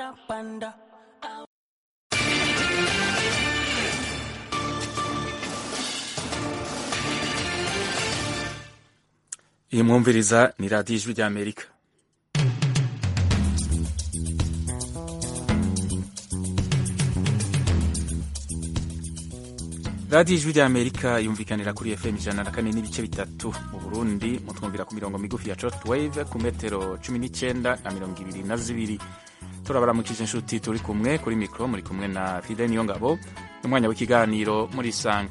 panda panda iyi mwumviriza ni radiyo ijwi ry'amerika radiyo ijwi ry'amerika yumvikanira kuri fm ijana na kane n'ibice bitatu mu burundi mutwumvira ku mirongo migufi ya short wave ku metero cumi n'icyenda na mirongo ibiri na zibiri turabaramukije inshuti turi kumwe kuri mikoro muri kumwe na fide niyo ngabo n'umwanya w'ikiganiro muri isanga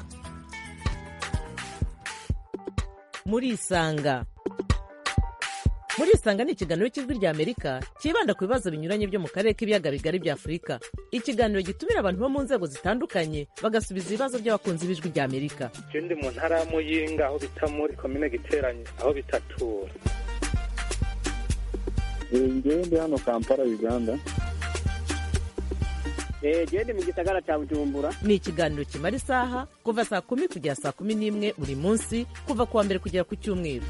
muri isanga muri isanga ni ikiganiro cy'ijwi rya amerika cyibanda ku bibazo binyuranye byo mu karere k'ibiyaga bigari bya afurika ikiganiro gitumira abantu bo mu nzego zitandukanye bagasubiza ibibazo by'abakunzi b'ijwi rya amerika je ndi mu ntara ya muyinga aho bita muri komine giteranye aho bitatura ngewe ndi hano kampala uganda gende mu gisagara cya bujumbura ni ikiganiro kimara isaha kuva saa kumi kugera saa kumi n'imwe buri munsi kuva ku wa mbere kugera ku cyumweru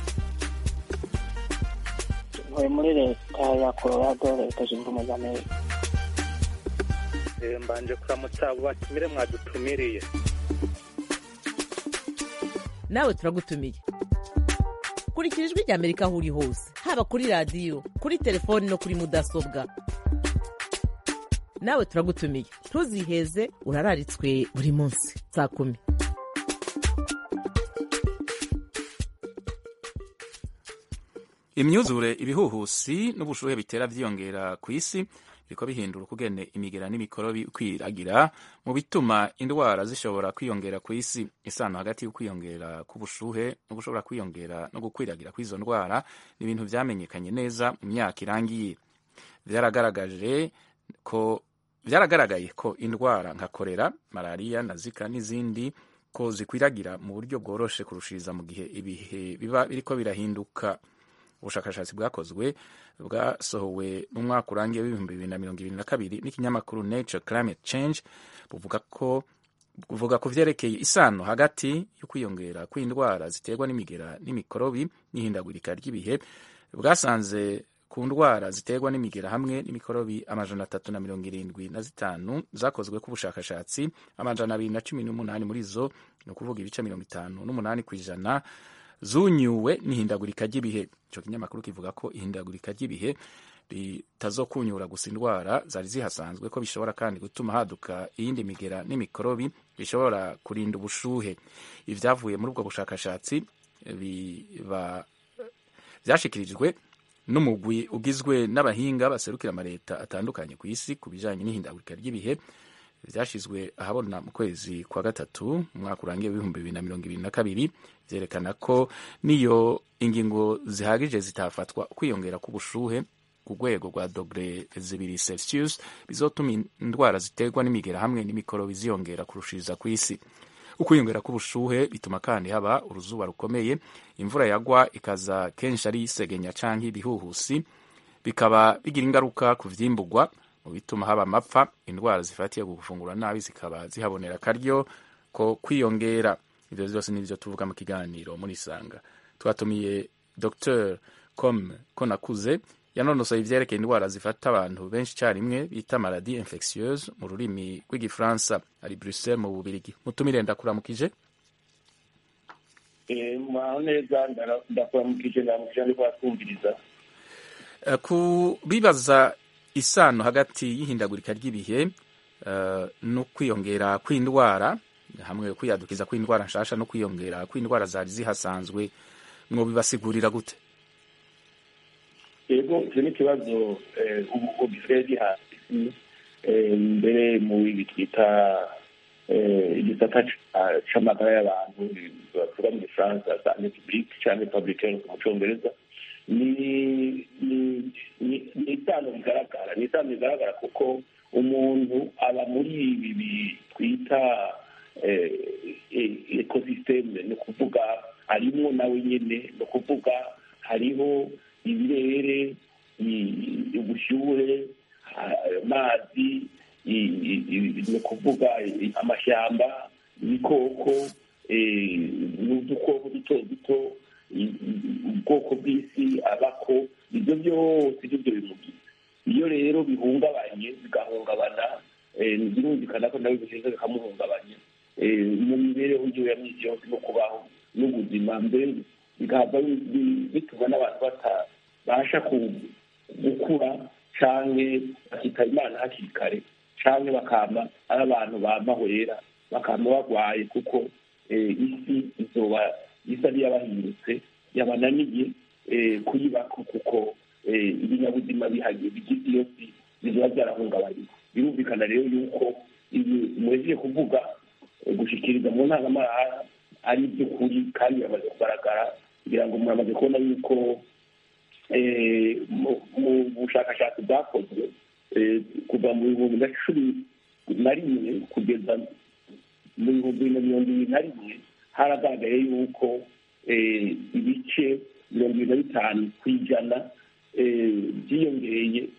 ntuye muri leta ya colorado leta zunze ubumwe za amerika Eh, mbanje kuramutsa abo batumire mwadutumiriye nawe turagutumiye kurikira ijwi rya amerika aho uri hose haba kuri radiyo kuri telefoni no kuri mudasobwa nawe turagutumiye ntuziheze urararitswe buri munsi saa kumi imyuzure ibihuhusi n'ubushuhe bitera vyiyongera ku isi biriko bihindura ukugene imigera n'imikorobi kwiragira mu bituma indwara zishobora kwiyongera ku isi isano hagati y'ukwiyongera k'ubushuhe no gushobora kwiyongera no gukwiragira kw'izo ndwara ni ibintu vyamenyekanye neza mu myaka irangiye vyaragaragaje ko vyaragaragaye ko indwara nka korera malariya na zika n'izindi ko zikwiragira mu buryo bworoshe kurushiriza mu gihe ibihe biba biriko birahinduka ubushakashatsi bwakozwe bwasohowe mu mwaka urangiye w'ibihumbi bibiri na mirongo ibiri na kabiri n'ikinyamakuru nature climate change buvuga ko buvuga ku vyerekeye isano hagati yo kwiyongera kw'indwara ziterwa n'imigera n'imikorobi n'ihindagurika ry'ibihe bwasanze ku ndwara ziterwa n'imigera hamwe n'imikorobi amajana atatu na mirongo irindwi na zitanu zakozwe ku bushakashatsi amajana abiri na cumi n'umunani muri zo ni ukuvuga ibice mirongo itanu n'umunani ku ijana zunyuwe n'ihindagurika ry'ibihe ico kinyamakuru kivuga ko ihindagurika ry'ibihe ritazokunyura gusa indwara zari zihasanzwe ko bishobora kandi gutuma haduka iyindi migera n'imikorobi bishobora kurinda ubushuhe ivyavuye muri ubwo bushakashatsi biba vyashikirijwe n'umugwi ugizwe n'abahinga baserukira amaleta atandukanye ku isi ku bijanye n'ihindagurika ry'ibihe vyashizwe ahabona mu kwezi kwa gatatu mu mwaka urangiye w'ibihumbi bibiri na mirongo ibiri na kabiri vyerekana ko niyo ingingo zihagije zitafatwa kwiyongera k'ubushuhe ku rwego rwa dogere zibiri celsius bizotuma indwara ziterwa n'imigera hamwe n'imikorobi ziyongera kurushiriza ku isi ukwiyongera k'ubushuhe bituma kandi haba uruzuba rukomeye imvura yagwa ikaza kenshi ari isegenya canke ibihuhusi bikaba bigira ingaruka ku vyimburwa mu bituma haba amapfa indwara zifatiye ku gufungura nabi zikaba zihabonera akaryo ko kwiyongera ivyo vyose nivyo tuvuga mu kiganiro muri sanga twatumiye dr com konakuze yanonosoye ivyerekeye indwara zifata abantu benshi carimwe bita maladie infectieuse mu rurimi rw'igifaransa ari bruxelles mu bubirigi mutumire ndakuramukije mwaho neza ndakuramukije ndamukije ndiko batwumviriza Eh, ku bibaza isano hagati y'ihindagurika ry'ibihe uh, no kwiyongera kw'indwara hamwe kwiyadukiza kw'indwara nshasha no kwiyongera kw'indwara zari zihasanzwe mwobibasigurira gute yego icyo ni ikibazo eh, ubu ubu gisigaye gihasi eh, mbere mu ibi twita eh, igisata ca- c'amagara y'abantu bavuga mu gifaransa sante publique canke public health mu congereza ni ni ni- ni isano bigaragara ni isano bigaragara kuko umuntu aba muri ibi bi- twita ekosisiteme ni ukuvuga arimwo nawe nyene ni ukuvuga hariho ibirere i- ubushyuhe a- amazi i- i- i- ni ukuvuga i- amashyamba ibikoko eh, n'udukoko duto duto i- i- ubwoko bw'isi abako ibyo byose nibyo bimugize iyo rero bihungabanye bigahungabana birumvikana ko nawe bigenda bikamuhungabanya mu mibereho yiwe ya minsi yose no kubaho n'ubuzima mbere bigahava bituma n'abantu batabasha gukura canke bakitaba imana hakiri kare canke bakama ari abantu bamahwera bakama barwaye kuko isi izoba isa n'iyabahindutse yabananiye kuyibako kuko ibinyabuzima bigize iyo si bizoba byarahungabanye birumvikana rero yuko ibi muhejeje kuvuga gushikiriza mu ntangamahanga ari iby'ukuri kandi biramaze kugaragara kugira ngo muramaze kubona yuko mu bushakashatsi bwakozwe kuva mu bihumbi na cumi na rimwe kugeza mu bihumbi na mirongo ibiri na rimwe haragaragaye yuko ibice mirongo ibiri na bitanu ku ijana byiyongereye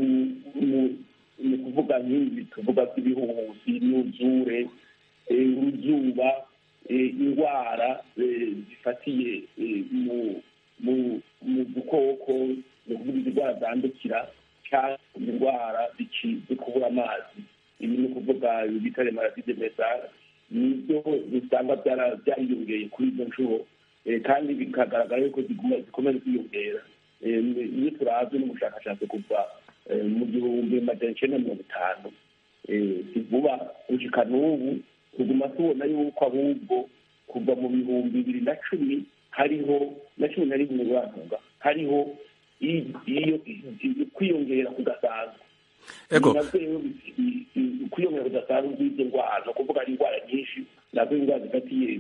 mu kuvuga nk'ibi tuvuga by'ibihuhusi n'uzure uruzuba indwara zifatiye mu dukoko ni ukuvuga indwara zandukira cyangwa indwara zo kubura amazi ibi ni ukuvuga bita remaraside mesare nibyo usanga byariyongeye kuri izo nshuro kandi bikagaragara yuko zikomeza kwiyongera iyo turabye n'ubushakashatsi kuva mu gihumbi magana icyenda mirongo itanu si vuba gushika n'ubu tuguma tubona yuko ahubwo kuva mu bihumbi bibiri na cumi hariho na cumi na rimwe bavuga hariho iyo kwiyongera kudasanzwe kwiyongera kudasanzwe kw'izo ndwara ni ukuvuga ari indwara nyinshi nazo indwara zifatiye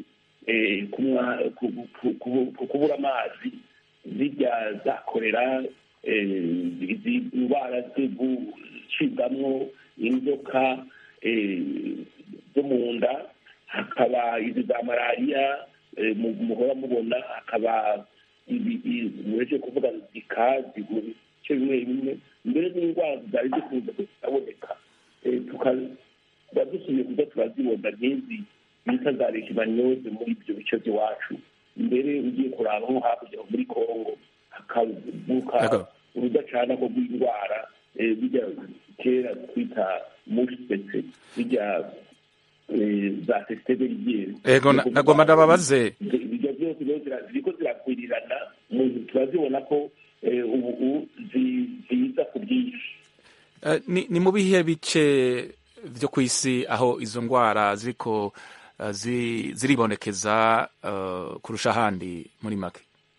kubura amazi zirya za korera indwara zo gucibwamwo inzoka zo mu nda hakaba izi za malariya muhora mubona hakaba mureke kuvuga zikazi mu bice bimwe bimwe mbere n'indwara zari zikunze kutaboneka tukaba dusubiye kuza turazibona nk'izi bita za leishmaniose muri ibyo bice by'iwacu mbere ugiye kuraba nko hakurya muri kongo hakavuka urudacana rwo rw'indwara bijya kera twita mushipetse bijya za sesiteberigiere ego nagomba ndababaze ibyo byose ziriko zirakwirirana umuntu turazibona ko ubu ziza ku bwinshi ni mu bihe bice byo ku isi aho izo ndwara ziriko ziribonekeza kurusha ahandi muri make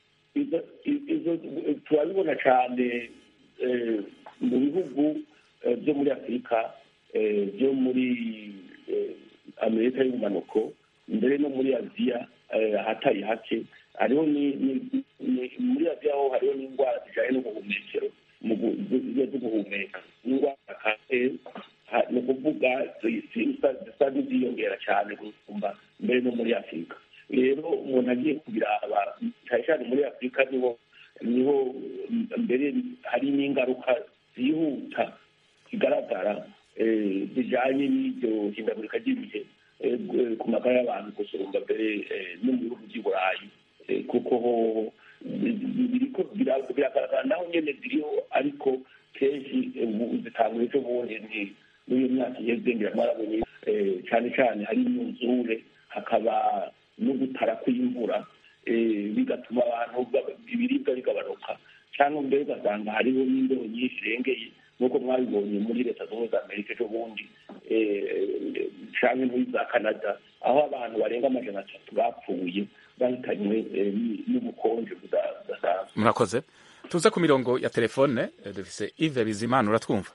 turabibona cyane mu bihugu byo muri afurika byo muri amerika y'ubumanuko mbere no muri aziya ahatari hake hariho muri aziya ho hariho n'indwara zijyanye n'ubuhumekero zo guhumeka indwara kanseri ni ukuvuga zisa n'iziyongera cyane gusumba mbere no muri afurika rero umuntu agiye kubiraba cyane cyane muri afurika niho niho mbere hari n'ingaruka zihuta zigaragara zijyanye n'iryo hindagurika ry'ibihe ku magara y'abantu gusumba mbere no mu bihugu by'i burayi kuko ho biragaragara naho nyine ziriho ariko kenshi zitanga ejo bundi ni n'iyo myaka iheze ngira mwarabonye cyane cyane hari imyuzure hakaba no gutara kw'imvura bigatuma abantu ibiribwa bigabanuka cyangwa mbere ugasanga hariho n'imbeho nyinshi irengeye nk'uko mwabibonye muri leta zunze ubumwe za amerika ejo bundi cyangwa muri za canada aho abantu barenga amajana atatu bapfuye bahitanywe n'ubukonje budasanzwe murakoze tuze ku mirongo ya telefone dufise ive bizimana uratwumva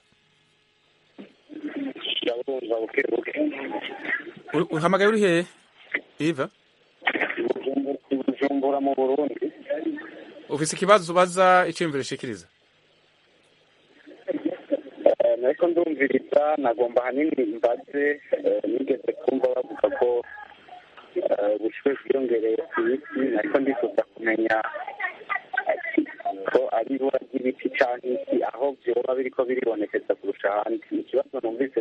uhamagaye uri hehe iva bujumbura mu burundi ufise ikibazo ubaza iciyumviro ushikiriza nariko ndumviriza nagomba hanini mbaze nigeze kumva bavuga ko ubushuhe bwiyongereye ku isi nariko ndifuza kumenya ko ari ibura ry'ibiti canke iki aho vyoba biriko biribonekeza kurusha ahandi ikibazo numvise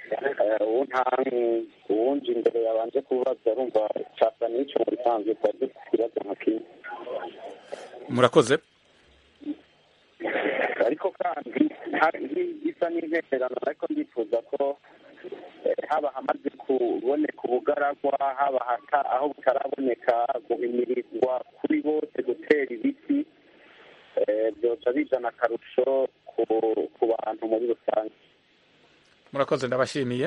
uwunje imbere yabanje kubaza arumva casa n'ico mu bisanzwe twari dufite ikibazo nka kimwe murakoze ariko kandi bisa n'intererano ariko ndifuza ko haba hamaze kuboneka ubugaragwa haba aho butaraboneka guhimirizwa kuri bose gutera ibiti byoca bizana akarusho ku bantu muri rusange murakoze ndabashimiye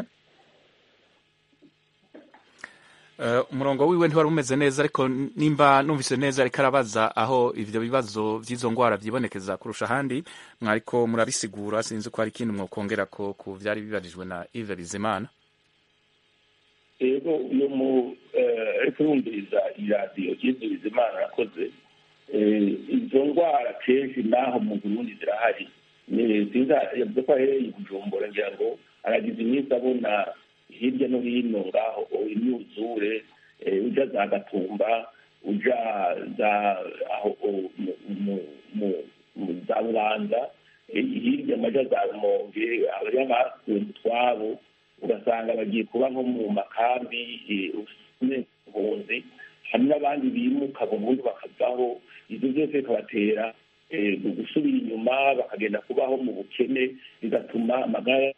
umurongo wiwe ntiwari umeze neza ariko nimba numvise neza ariko arabaza aho ibyo bibazo by'izo ndwara byibonekeza kurusha ahandi mwariko murabisigura sinzi ko hari ikindi mwokongera ko ku byari bibarijwe na Yves Bizimana rero iyo mu ariko yumviriza iradiyo Yves Bizimana yakoze izo ndwara kenshi n'aho mu Burundi zirahari yavuze ko ahereye i Bujumbura ngira ngo aragize iminsi abona hirya no hino ngaho imyuzure uja za gatumba uja za aho za bubanza hirya amaja za rumonge abari basuye mu twabo ugasanga bagiye kuba nko mu makambi impunzi hari n'abandi bimuka burundu bakavaho ibyo byose bikabatera gusubira inyuma bakagenda kubaho mu bukene bigatuma amagara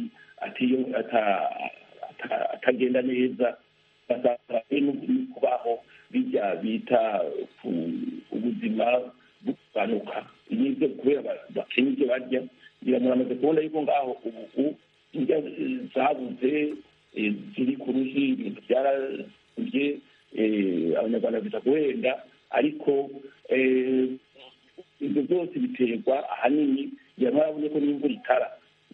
atagenda neza basanga no kubaho bijya bita ubuzima bugabanuka nibyo kubera bakenya ibyo barya ngira muramaze kubona yuko ngaho ubu indya zabuze ziri ku ruhi ibintu byarabye abanyarwanda biza guhenda ariko ibyo byose biterwa ahanini ngira murabonye ko n'imvura itara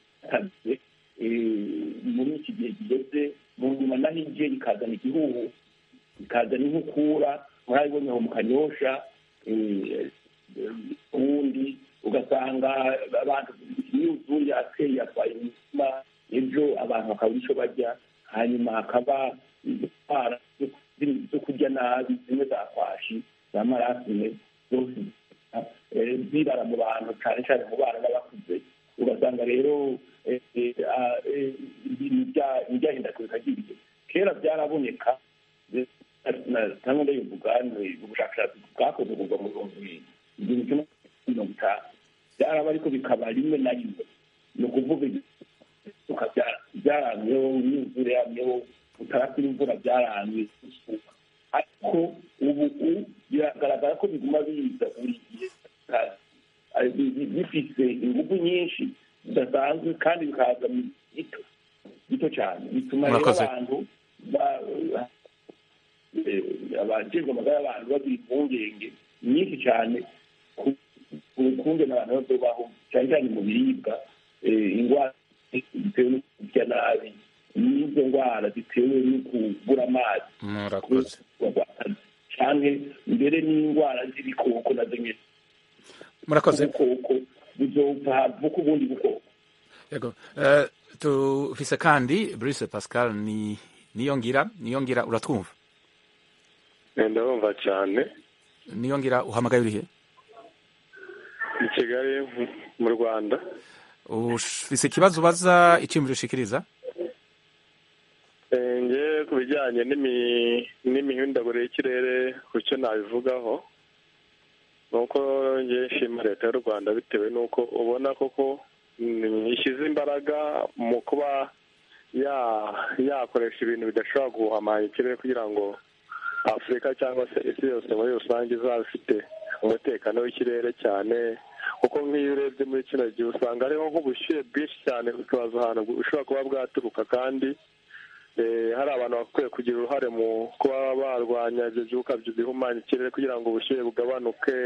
muri iki gihe kigeze mu nyuma naho igiye bikazana igihugu bikazana inkukura murabibonye aho mu kanyosha ubundi ugasanga abantu imyuzure yateye yatwaye imitima ejo abantu bakabura icyo barya hanyuma hakaba indwara zo kurya nabi zimwe za kwashi za marasime zose zibara mu bantu cyane cyane mu bana n'abakuze ugasanga rero ibyahindagurika ry'ibihe kera byaraboneka cyangwa ndabivuga ni ubushakashatsi bwakozwe kuva mu bihumbi igihumbi kimwe mirongo itanu byaraba ariko bikaba rimwe na rimwe ni ukuvuga byaramyeho imyuzure yamyeho utarasira imvura byaramye ariko ubu biragaragara ko biguma biza buri gihe bifite ingufu nyinshi zidasanzwe kandi bikaza gito gito cyane bituma rero abantu abajejwe amagara y'abantu bagira impungenge nyinshi cyane ku kunge n'abantu bazobaho cyane cyane mu biribwa indwara zitewe no kurya nabi n'izo ndwara zitewe no kubura amazi murakoze cyane mbere n'indwara z'ibikoko nazo nyine murakoze ubukoko buzopfa vuka ubundi bukoko yego tufise kandi Brice Pascal ni niyongira niyongira uratwumva ndabumva cyane niyongira uhamagaye urihe i kigali mu rwanda ufise ikibazo ubaza icyiyumviro ushikiriza nge ku bijyanye n'imihindagurire y'ikirere ku cyo nabivugaho ni uko nge nshima leta y'u rwanda bitewe n'uko ubona koko ishyize imbaraga mu kuba yakoresha ibintu bidashobora guhamanya ikirere kugira ngo afurika cyangwa se isi yose muri rusange izaba ifite umutekano w'ikirere cyane kuko nk'iyo urebye muri kino gihe usanga hariho nk'ubushyuhe bwinshi cyane ukibaza ahantu bushobora kuba bwaturuka kandi hari abantu bakwiye kugira uruhare mu kuba barwanya ibyo byuka bihumanya ikirere kugira ngo ubushyuhe bugabanuke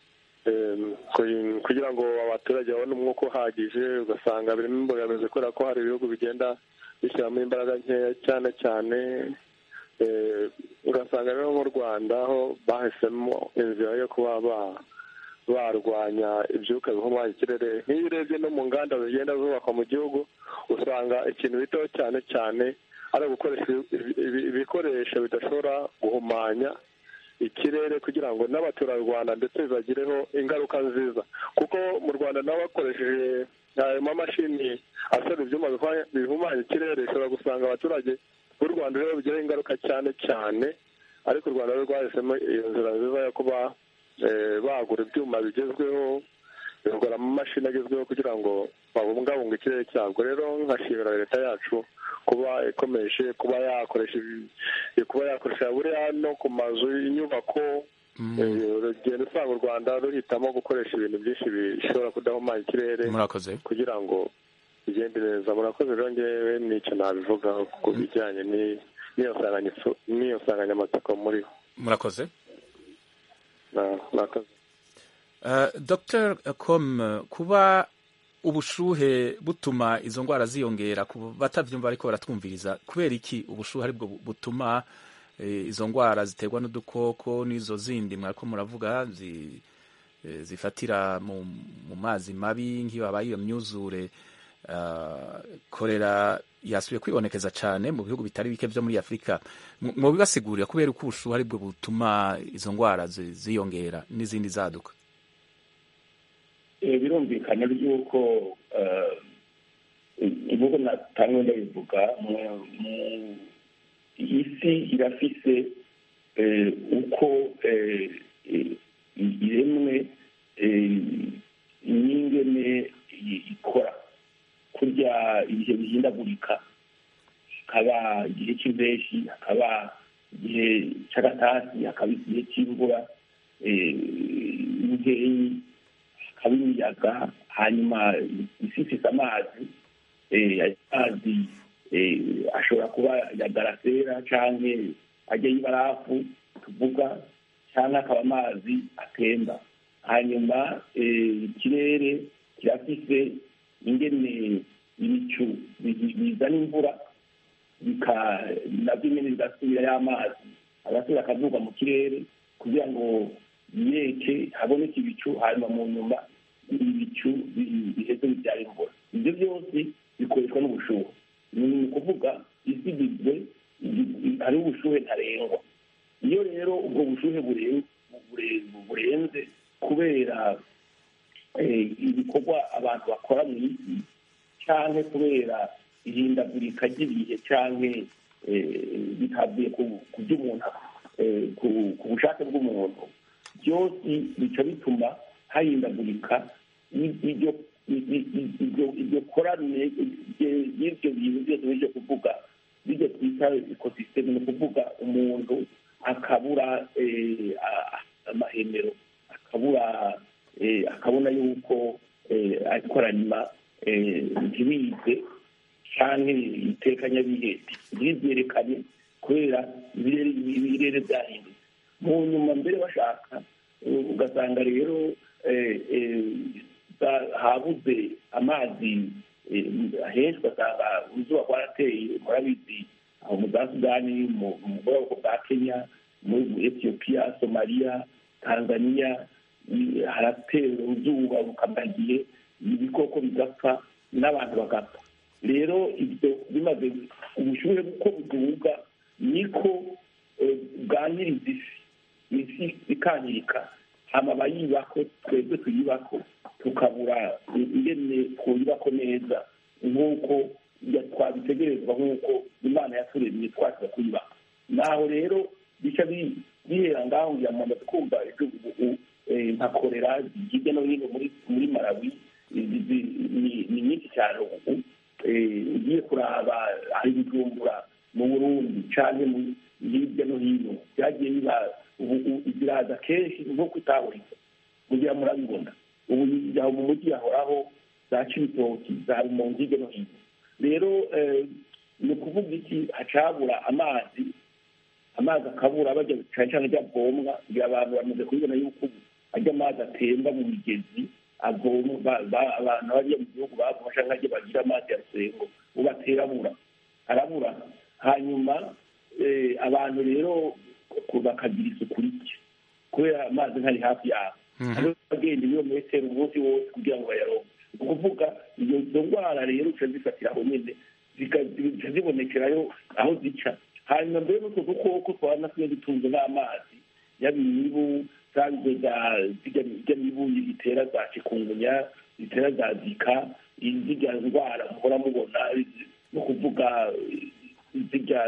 kugira ngo abaturage babone umwuka uhagije ugasanga birimo imbogamizi kubera ko hari ibihugu bigenda bishyiramo imbaraga nkeya cyane cyane ugasanga rero mu rwanda aho bahisemo inzira yo kuba barwanya ibyuka bihumanya ikirere nk'iyo urebye no mu nganda zigenda zubakwa mu gihugu usanga ikintu bitaho cyane cyane ari ugukoresha ibikoresho bidashobora guhumanya ikirere kugira ngo n'abaturarwanda ndetse bibagireho ingaruka nziza kuko mu rwanda nabo bakoresheje ayo mamashini asora ibyuma bihumanya ikirere ushobora gusanga abaturage b'u rwanda rero bigiraho ingaruka cyane cyane ariko u rwanda rwo rwahisemo iyo nzira nziza yo kuba bagura ibyuma bigezweho bikora mu mashini agezweho kugira ngo babungabunge ikirere cyabwo rero nkashimira leta yacu kuba ikomeje kuba yakoresha ibi- kuba yakoresha buriya no ku mazu y'inyubako eh, urugendo usanga u rwanda ruhitamo gukoresha ibintu byinshi bishobora kudahumanya ikirere murakoze kugira ngo bigende neza murakoze rero ngewe nicyo nabivugaho ku bijyanye ni- n'iyo nsanganyitso- n'iyo nsanganyamatsiko muriho murakoze Na- murakoze Uh, Dr com kuba ubushuhe butuma izo ndwara ziyongera ku batavyumva ariko baratwumviriza kubera iki ubushuhe aribwo bu- butuma eh, izo ndwara ziterwa n'udukoko n'izo zindi mwariko muravuga zi, eh, zifatira mu, mu mazi mabi nk'iyo habaye iyo myuzure uh, korera yasubiye kwibonekeza cyane mu bihugu bitari bike vyo muri afurika Mu- mubibasigurira kubera uko ubushuhe aribwo butuma izo ndwara zi- ziyongera n'izindi zaduka Eh, birumvikana yuko eh, nk'uko natangwe ndabivuga mu- mu- isi irafise eh, uko eh, eh, iremwe eh, n'ingene i- ikora kurya ibihe bihindagurika hakaba igihe cy'impeshi hakaba igihe cy'agatasi hakaba igihe cy'imvura eh, nkeyi hakaba imiyaga hanyuma isi ifite amazi eh, ayo mazi eh, ashobora kuba ya garasera cyangwa ajya y'ibarafu tuvuga cyangwa akaba amazi atemba hanyuma eh, ikirere kirafise ingene ibicu bi- bizana imvura bika nabyo nyine bigasubira y'amazi agasubira akavuga mu kirere kugira ngo yeke haboneke ibicu hanyuma mu nyuma ibicu bi- biheze bibyara imvura ibyo byose bikoreshwa n'ubushuhe ni ukuvuga isi igizwe igi- hariho ubushuhe ntarengwa iyo rero ubwo bushuhe buren- bure- burenze kubera eh, ibikorwa abantu bakora mu isi cyangwa kubera ihindagurika ry'ibihe cyangwa bitavuye ku ku by'umuntu eh, ku- ku bushake bw'umuntu byose bica bituma hahindagurika i- iryo i- i- i- iryo- iryo korane rye- y'ibyo bintu byose bije kuvuga bijya twita ekosisiteme ni ukuvuga umuntu akabura eh, a- amahemero akabura eh, akabona yuko eh, ariko aranyuma eh, ntibize cyangwa itekanyabihe ntibyerekane kubera ibirere ibirere byahindutse mu nyuma mbere bashaka eh, ugasanga rero eh, eh, za- habuze amazi eh, henshi ugasanga uruzuba rwarateye murabizi aho mu za sudani mu mu bwoko bwa kenya muri etiyopiya somaliya tanzania i- haratera uruzuba rukamara igihe ibikoko bigapfa n'abantu bagapfa rero ibyo bimaze ubushyuhe uko buduga niko eh, bwangiriza isi isi ikangirika hama abayibako twebwe tuyibako tukabura ingene twuyibako neza nk'uko ya- twabitegerezwa nk'uko imana yaturemye twaza kuyibaka naho rero bica bi- bihera ngaho ngira ngo amaze kumva ibyo ubu eh, nka korera hirya no hino muri muri malawi izi- zi- ni- ni nyinshi cyane ubu eh, ugiye kuraba hari ibijumbura mu burundi cyangwa mu hirya no hino byagiye biba ubu ubu ziraza kenshi nk'uko itahuriza kugira murabibona ubu aho mu mujyi hahoraho za cibitoki za rumonge hirya no hino rero eh, ni ukuvuga iki hacabura amazi amazi akabura bajya cyane cyane ajya avomwa kugira abantu bamaze kubibona yuko ubu ajya amazi atemba mu migezi avoma ba- ba- abantu bariya mu gihugu bavoma cyangwa ajya bagira amazi ya rusengo ubu atera abura arabura hanyuma eh, abantu rero ku- bakagira isuku rike kubera amazi ntari hafi yabo hariho abagenda ibirometero umunsi wose kugira ngo bayaronke ni ukuvuga iyo izo ndwara rero zica zifatira aho nyine zika- zica zibonekerayo aho zica hanyuma mbere n'utwo dukoko twaba tujya dutunze n'amazi yaba imibu zanze za zijya zijya mibu itera za cikungunya zitera za zika zijya ndwara muhora mubona no kuvuga zijya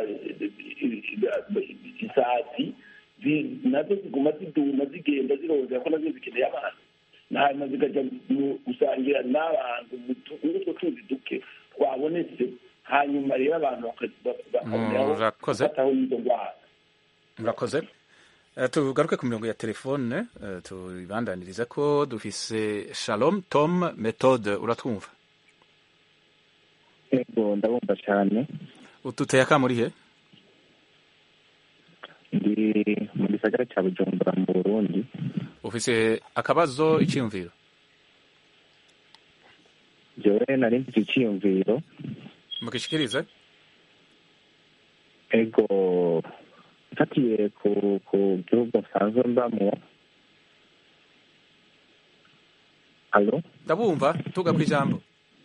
isazi zi- nazo ziguma ziduma zigenda zirondera ko nazo zikeneye amazi hanyuma zikajya mu gusangira n'abantu mu tu- muri utwo tuzi duke twabonetse hanyuma rero abantu baka- baka- bakaboneraho Murakoze. gufataho n'izo ndwara murakoze Eh, tugaruke ku mirongo ya telefone eh, tubibandanirize ko dufise shalom tom methode uratwumva yego ndabumva cyane ututeye akamuri he ndi mu gisagara cya bujumbura mu burundi ufise akabazo icyiyumviro jewe nari mfite icyiyumviro mugishikirize ego mfatiye ku ku gihugu nsanzwe mbamo alo ndabumva tuga ku ijambo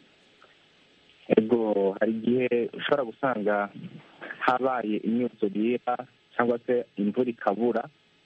ego hari igihe ushobora gusanga habaye imyuzurira cyangwa se imvura ikabura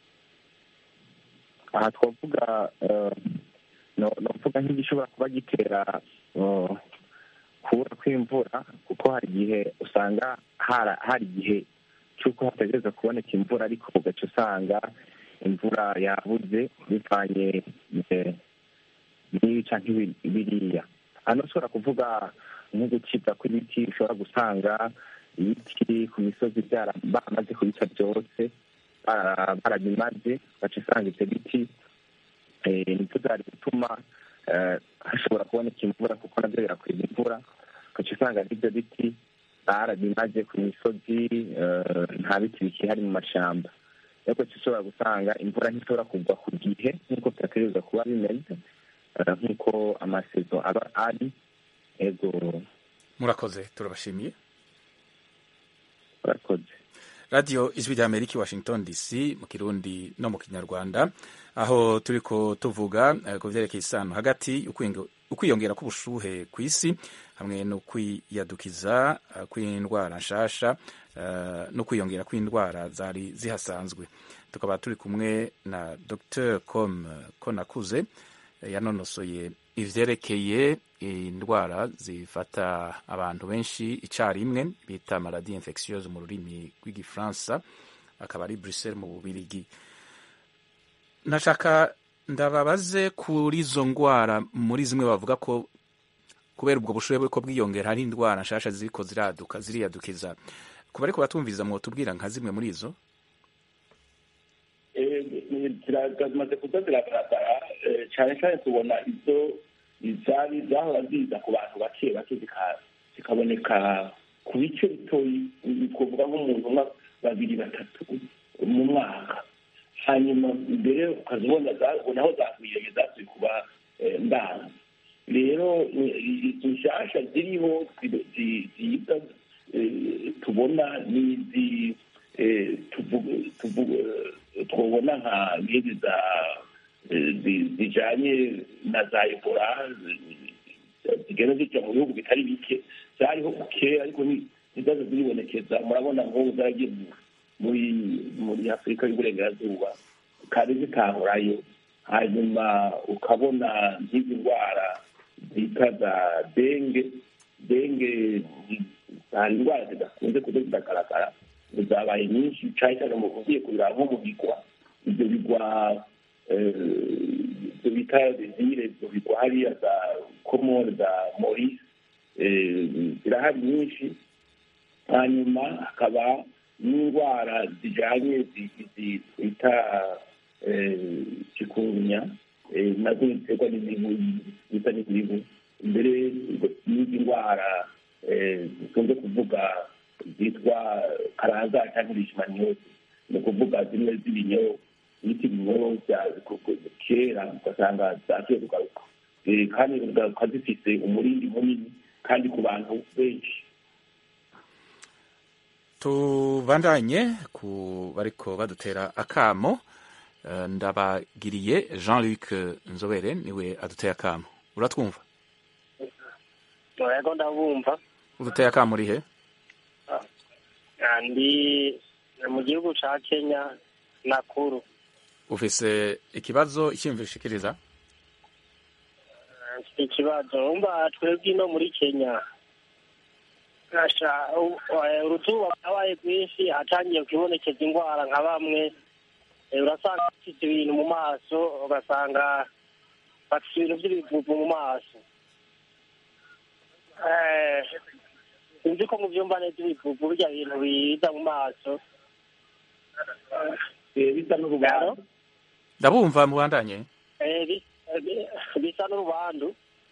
aha twavuga eh, no- novuga nk'igishobora kuba gitera eh, kubura kw'imvura kuko hari igihe usanga hara- hari igihe cy'uko hategereza kuboneka imvura ariko ugaca usanga imvura yabuze bivanye eh, n'ibi canke ibi- biriya hano ushobora kuvuga nko gucibwa kw'ibiti ushobora gusanga ibiti ku misozi byara baramaze kubica byose bara- barabimaze baca usanga ibyo biti eh, nibyo byari gutuma eh, hashobora kuboneka imvura kuko nabyo birakwiza imvura ugaca usanga n'ibyo biti barabimaze ku misozi eh, nta biti bikihari mu mashamba rero ugaca ushobora gusanga imvura ntishobora kugwa ku gihe nk'uko byategerezwa kuba bimeze eh, nk'uko amasezo aba ari ego murakoze turabashimiye urakoze radiyo ijwi rya amerika i washington dc mu kirundi no mu kinyarwanda aho turiko tuvuga eh, ku vyerekeye isano hagati ukwingo- ukwiyongera k'ubushuhe ku isi hamwe no kwiyadukiza eh, kw'indwara nshasha eh, no kwiyongera kw'indwara zari zihasanzwe tukaba turi kumwe na dr com konakuze eh, yanonosoye ivyerekeye indwara zifata abantu benshi icarimwe bita maladie infectieuse mu rurimi rw'igifaransa akaba ari bruxelles mu bubirigi nashaka ndababaze kuri izo ndwara muri zimwe bavuga ko kubera ubwo bushuhe buriko bwiyongera hari indwara nshasha ziriko ziraduka ziriyadukiza kuba ariko batumviriza mwotubwira nka zimwe muri izo ziramaze kuza ziragaragara eh, cyane cyane tubona izo izari zahora ziza ku bantu bake bake zika- zikaboneka ku bice bitoyi ni kuvuga nk'umuntu umwe babiri batatu mu mwaka hanyuma mbere ukazibona za- naho zagwiriye zasuye kuba eh, ndanga rero izi nshyashya ziriho zi- zi- ziza eh, tubona n'izi eh, tuvuga- tuvuga- twabona nka nk'izi za eh, zi- zijanye na za ebola zi- zigenda zijya mu bihugu bitari bike zariho kera ariko ni- ntizazo ziribonekeza murabona nk'ubu zaragiye mu- muri muri afurika y'uburengerazuba kandi zitahorayo hanyuma ukabona nk'izi ndwara zita za denge denge ni- hari indwara zidakunze kuza ziragaragara zabaye nyinshi cyane cyane mu ugiye kubiraba nko mu bigwa ibyo bigwa eh, ibyo bita zizire ibyo bigwa hariya za komore za morise eh, zirahari nyinshi hanyuma hakaba n'indwara zijyanye zi- zi- twita eh, kikurunya eh, nazo ziterwa n'imibu bita n'imibu mbere n'izi ndwara eh, zikunze kuvuga zitwa karanza cyangwa leishmaniose ni ukuvuga zimwe z'ibinyo bita ibinyo bya kera ugasanga zasuye kugaruka Eh, kandi zikaba zifite umurindi munini kandi ku bantu benshi tubandanye ku bariko badutera akamo Eh, ndabagiriye jean luc nzobere niwe aduteye akamo uratwumva yego ndabumva uduteye akamo urihe Ah, ndi mu gihugu ca kenya nakuru ufise ikibazo icyiyumviro ushikiriza Ah, mfite ikibazo umva twebwe ino muri kenya Asha, u- eh, uruzuba rwabaye rwinshi hatangiye kwibonekeza indwara nka bamwe Eh, urasanga bafite ibintu mu maso ugasanga bafite ibintu by'ibivuvu mu maso Eh, sinzi ko mu byumba neza ibivuvu burya bintu biza mu maso Eh, bisa n'urubanza ndabumva mubandanye Eh, bi- bi- bisa n'urubandu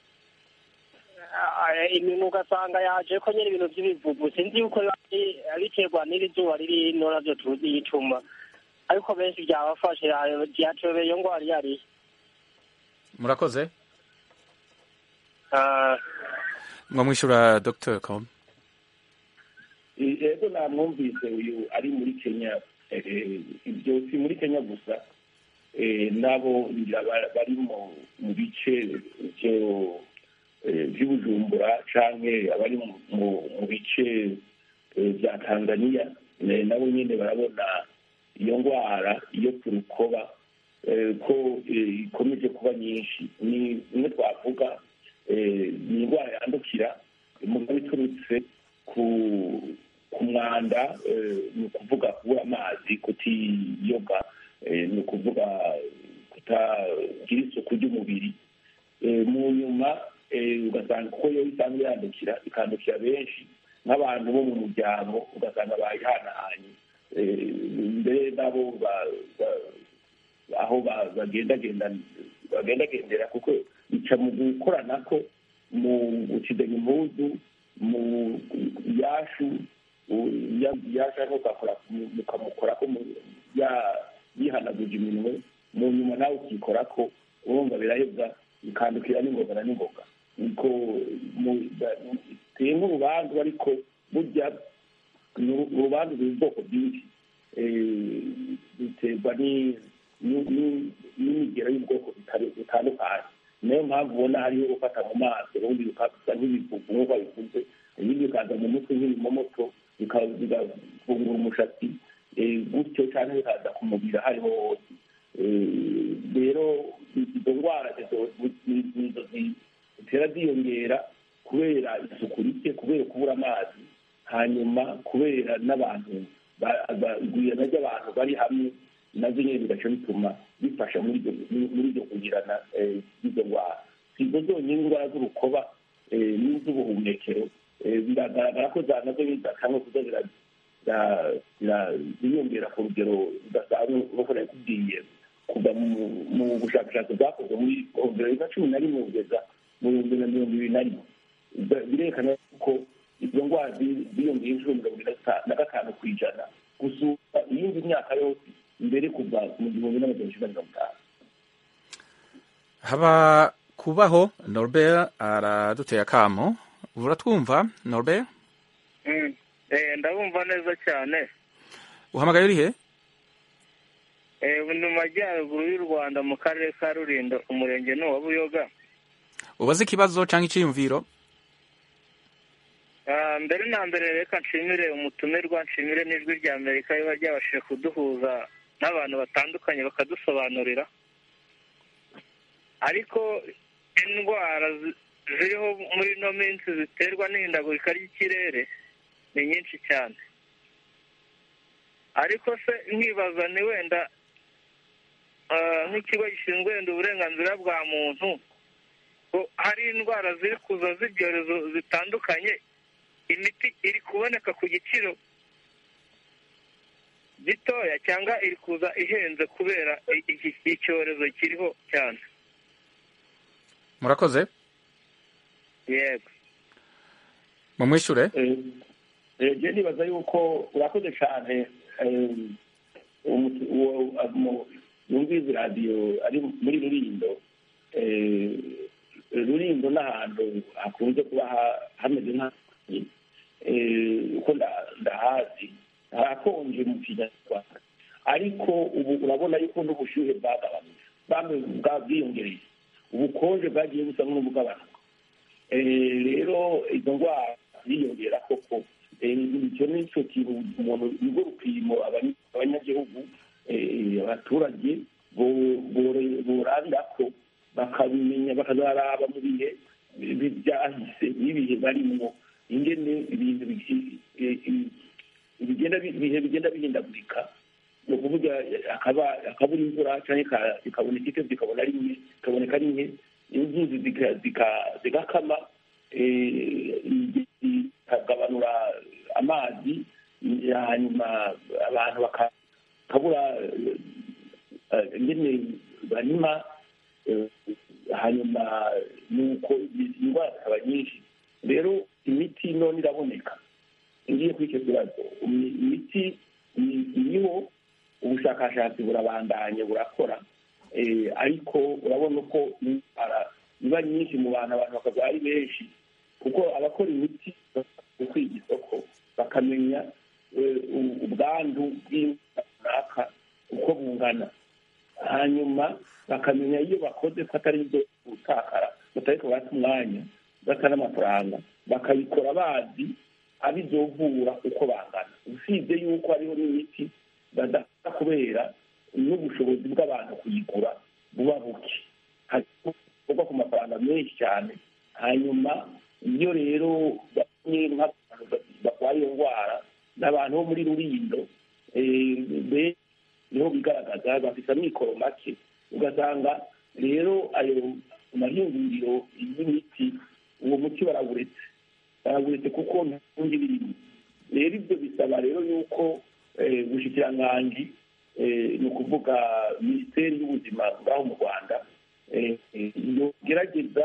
Eh, iminwa ugasanga yaje ko nyine ibintu by'ibivuvu sinzi yuko biba bi- biterwa n'iri zuba riri ino navyo tuzi yituma ariko benshi byabafashe ya- byatobeye iyo ngwara iyo ariyo murakoze Ah, mwamwishyura dr com rero namwumvise uyu ari muri kenya eh, ibyo si muri kenya gusa eh, nabo ngira ba- bari mu mu bice byo eh, by'ubujumbura canke abari mu- mu mu bice eh, bya tanzania eh, nabo nyine barabona iyo ndwara iyo ku rukoba eh, ko eh, ikomeje kuba nyinshi ni imwe twavuga eh, ni indwara yandukira mugabo iturutse ku ku mwanda eh, ni ukuvuga kubura amazi kutiyoga eh, ni ukuvuga kutagira isuku ry'umubiri Eh, mu nyuma eh, ugasanga kuko yo isanzwe yandukira ikandukira benshi nk'abantu bo mu muryango ugasanga bayihanahanye Eh, mbere nabo ba- ba- aho ba- bagendagenda bagendagendera kuko bica mu gukorana ko mu gucidanya impuzu mu yashu u- ya- yasha ntukakora mukamukora ko mu- ya- yihanaguje iminwe mu nyuma nawe ukikora ko urumva birahebwa bikandukira n'ingoga na n'ingoga niko mu- ba- biteye nk'urubanza ariko burya ni uru- urubanza ruri ubwoko bwinshi Eh, biterwa ni- ni- ni- n'imigero y'ubwoko bitari- butandukanye niyo mpamvu ubona hariho gufata mu maso ubundi bikasa nk'ibivuvu nk'uko bivuze ibindi bikaza mu mutwe nk'ibimomoto bika- bigafungura umushatsi eh, gutyo cyangwa bikaza ku mubiri aho ariho hose Eh, rero izo ndwara zizo- ni- nizo zi- zitera ziyongera kubera isuku rike kubera kubura amazi hanyuma kubera n'abantu ba- ba- igwirana ry'abantu bari hamwe nabyo nyine bigaca bituma bifasha muri ibyo muri ibyo kugirana eh, izo ndwara si izo zonyine indwara z'urukoba eh, n'iz'ubuhumekero eh, biragaragara ko za nazo zidakanwe kuza zira- zira- zira- ziyongera ku rugero rudasanzwe nk'uko nakubwiye kuva mu- mu bushakashatsi bwakozwe muri ibihumbi bibiri na cumi na rimwe kugeza mu bihumbi na mirongo ibiri na rimwe Ba- birerekana ko izo ndwara zi- ziyongeye inshuro mirongo ine na ta- na gatanu ku ijana gusumba iyindi myaka yose mbere kuva mu gihumbi n'amajana icyenda mirongo itanu haba kubaho norbert araduteye akamo uratwumva norbert Mm. Eh, ndabumva neza cyane uhamagaye urihe Eh, ubu ni mu majyaruguru y'u rwanda mu karere ka rulindo umurenge ni uwa buyoga ubaze ikibazo cyangwa icyiyumviro Ah, mbere na mbere reka nshimire umutumirwa nshimire n'ijwi rya amerika riba ryabashije kuduhuza n'abantu batandukanye bakadusobanurira ariko indwara zi- ziriho muri ino minsi ziterwa n'ihindagurika ry'ikirere ni nyinshi cyane ariko se nkibaza ni wenda ah, nk'ikigo gishinzwe wenda uburenganzira bwa muntu ko hari indwara ziri kuza z'ibyorezo zitandukanye imiti iri kuboneka ku giciro gitoya cyangwa iri kuza ihenze kubera i- iki icyorezo kiriho cyane murakoze yego mumwishyure njye nibaza yuko urakoze cyane eh, umu- uwo- mu- yumvise radiyo ari muri rurindo eh, rurindo n'ahantu hakunze kuba ha- hameze nk'ahantu uko nda- ndahazi harakonje mu kinyarwanda ariko ubu urabona yuko n'ubushyuhe bwagabanutse bwamwe bwa- bwiyongereye ubukonje bwagiye busa n'ubugabanuka Eh, rero izo ndwara ziyongera koko Eh, icyo ni cyo kintu umuntu nibwo rupimo abanya- abanyagihugu eh, abaturage bo- bore- borabira ko bakabimenya bakazaraba mu bihe bi- byahise n'ibihe barimo ingene ibintu bi- eh, eh, bigenda bi- ibihe bigenda bihindagurika ni ukuvuga hakabura imvura cyangwa ikaboneka ite zikabona ari nke ikaboneka ari nke inzuzi zigakama zikagabanura amazi hanyuma abantu bakabura ingene barima hanyuma nuko indwara zikaba nyinshi rero imiti none iraboneka ngiye kuri icyo kibazo imiti iriho ubushakashatsi burabandanye burakora ariko urabona uko indwara iba nyinshi mu bantu abantu bakaba ari benshi kuko abakora imiti kwiga isoko bakamenya ubwandu bw'indwara runaka uko bungana hanyuma bakamenya iyo bakoze ko atari ibyo gutakara batariko bata umwanya bata n'amafaranga bakabikora bazi abizovura uko bangana usibye yuko hariho n'imiti badafata kubera n'ubushobozi bw'abantu kuyigura buba buke buva ku mafaranga menshi cyane hanyuma iyo rero bamwe nk'abantu barwaye iyo ndwara ni abantu bo muri rurindo niho bigaragaza bafite amikoro make ugasanga rero ayo mahinguriro y'imiti uwo muti barawuretse barawuretse kuko nta bundi birimo rero ibyo bisaba rero yuko ubushikiranganji ni ukuvuga minisiteri y'ubuzima ngaho mu rwanda yogerageza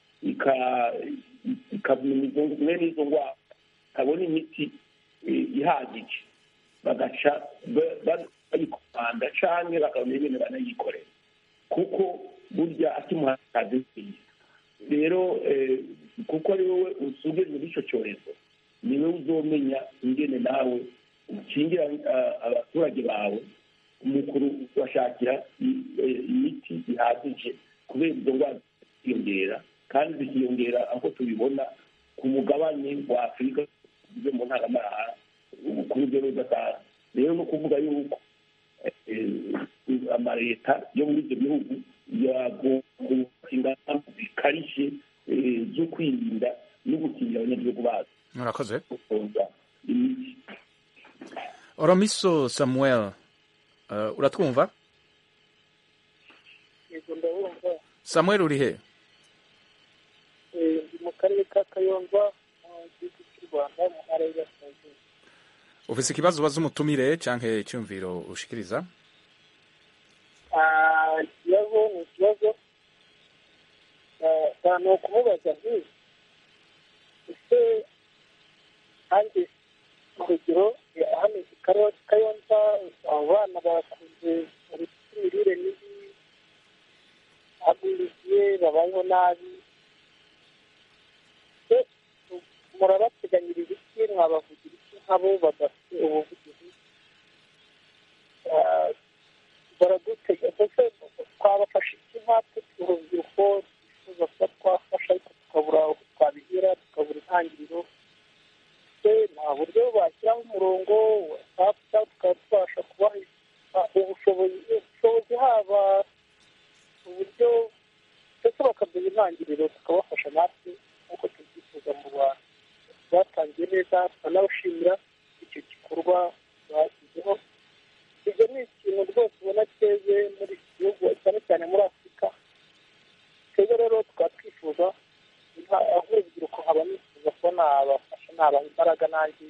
ikamenya mwene izo ndwara ikabona imiti ihagije bagaca bayikomanda cyangwa bakabona ibintu banayikorera kuko burya akimuhakaze nziza rero kuko ari wowe usubije muri icyo cyorezo ni wowe uzomenya ingene nawe ukingira abaturage bawe umukuru bashakira imiti ihagije kubera izo ndwara zikiyongera kandi zikiyongera aho tubibona ku mugabane wa afurika zo mu ntaramahanga ku rugero rudasanzwe rero ni ukuvuga yuko amaleta yo muri ibyo bihugu yagomba ingamba zikarishye zo kwirinda no gukingira abanyagihugu bazo murakoze imiti oromiso samuel uratwumva yego ndabumva samuel uri he ndi mu karere ka kayonza mu gihugu cy'u rwanda mu ntara y'Iburasirazuba ufise ikibazo ubaza umutumire canke icyumviro ushikiriza ikibazo ni ikibazo ni ukumubaza nti ese hanjye urugero hano i kayonza abo bana bakunze imirire mibi agwiriye babayeho nabi murabateganyiriza iki mwabavugira iki nk'abo badafite ubuvugizi baradutega mbese twabafasha iki nkatwe urubyiruko twifuza kuba twafasha ariko tukabura aho twabihera tukabura intangiriro se nta buryo bashyiraho umurongo whatsapp tukaba tubasha kubaha ubushobozi ubushobozi haba uburyo ndetse bakaduha intangiriro tukabafasha natwe nk'uko tubyifuza mu rwanda batangiye neza tukanabashimira icyo gikorwa bashyizeho ibyo ni ikintu rwose ubona cyeze muri iki gihugu cyane cyane muri afurika twebwe rero tukaba twifuza aho urubyiruko nkaba nifuza kuba nabafasha nabaha imbaraga nanjye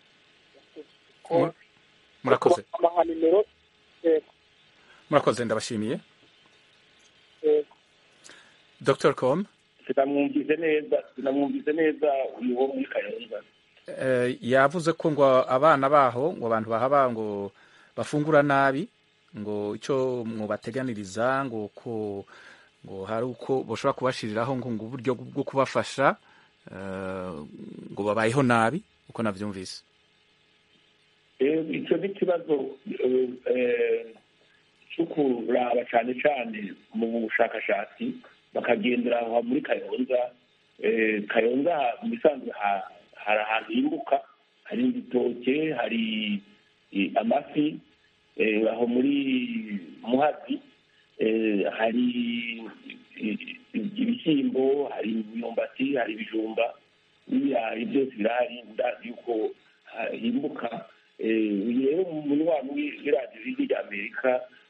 murakoze amaha nimero yego murakoze ndabashimiye yego dr com sinamwumvise neza sinamwumvise neza uyu wo muri kayonza Eh, yavuze ko ngo abana baho ngo abantu bahaba ngo bafungura nabi ngo icyo mubateganiriza ngo ko ngo hari uko bashobora kubashiriraho ngo ngo uburyo bwo kubafasha eh, ngo babayeho nabi uko navyumvise Eh, icyo ni ikibazo eh, eh, cyo kuraba cyane cyane mu bushakashatsi bakagendera aho muri kayonza Eh, kayonza mu bisanzwe ha- hari ahantu himbuka hari ibitoke hari eh, amafi eh, aho muri muhazi eh, hari eh, ibishyimbo hari imyumbati hari ibijumba n'ibirayi byose birahari ndazi yuko ha- himbuka Eh, uyu rero umunywanyi w'iradiyo y'ijwi ry'amerika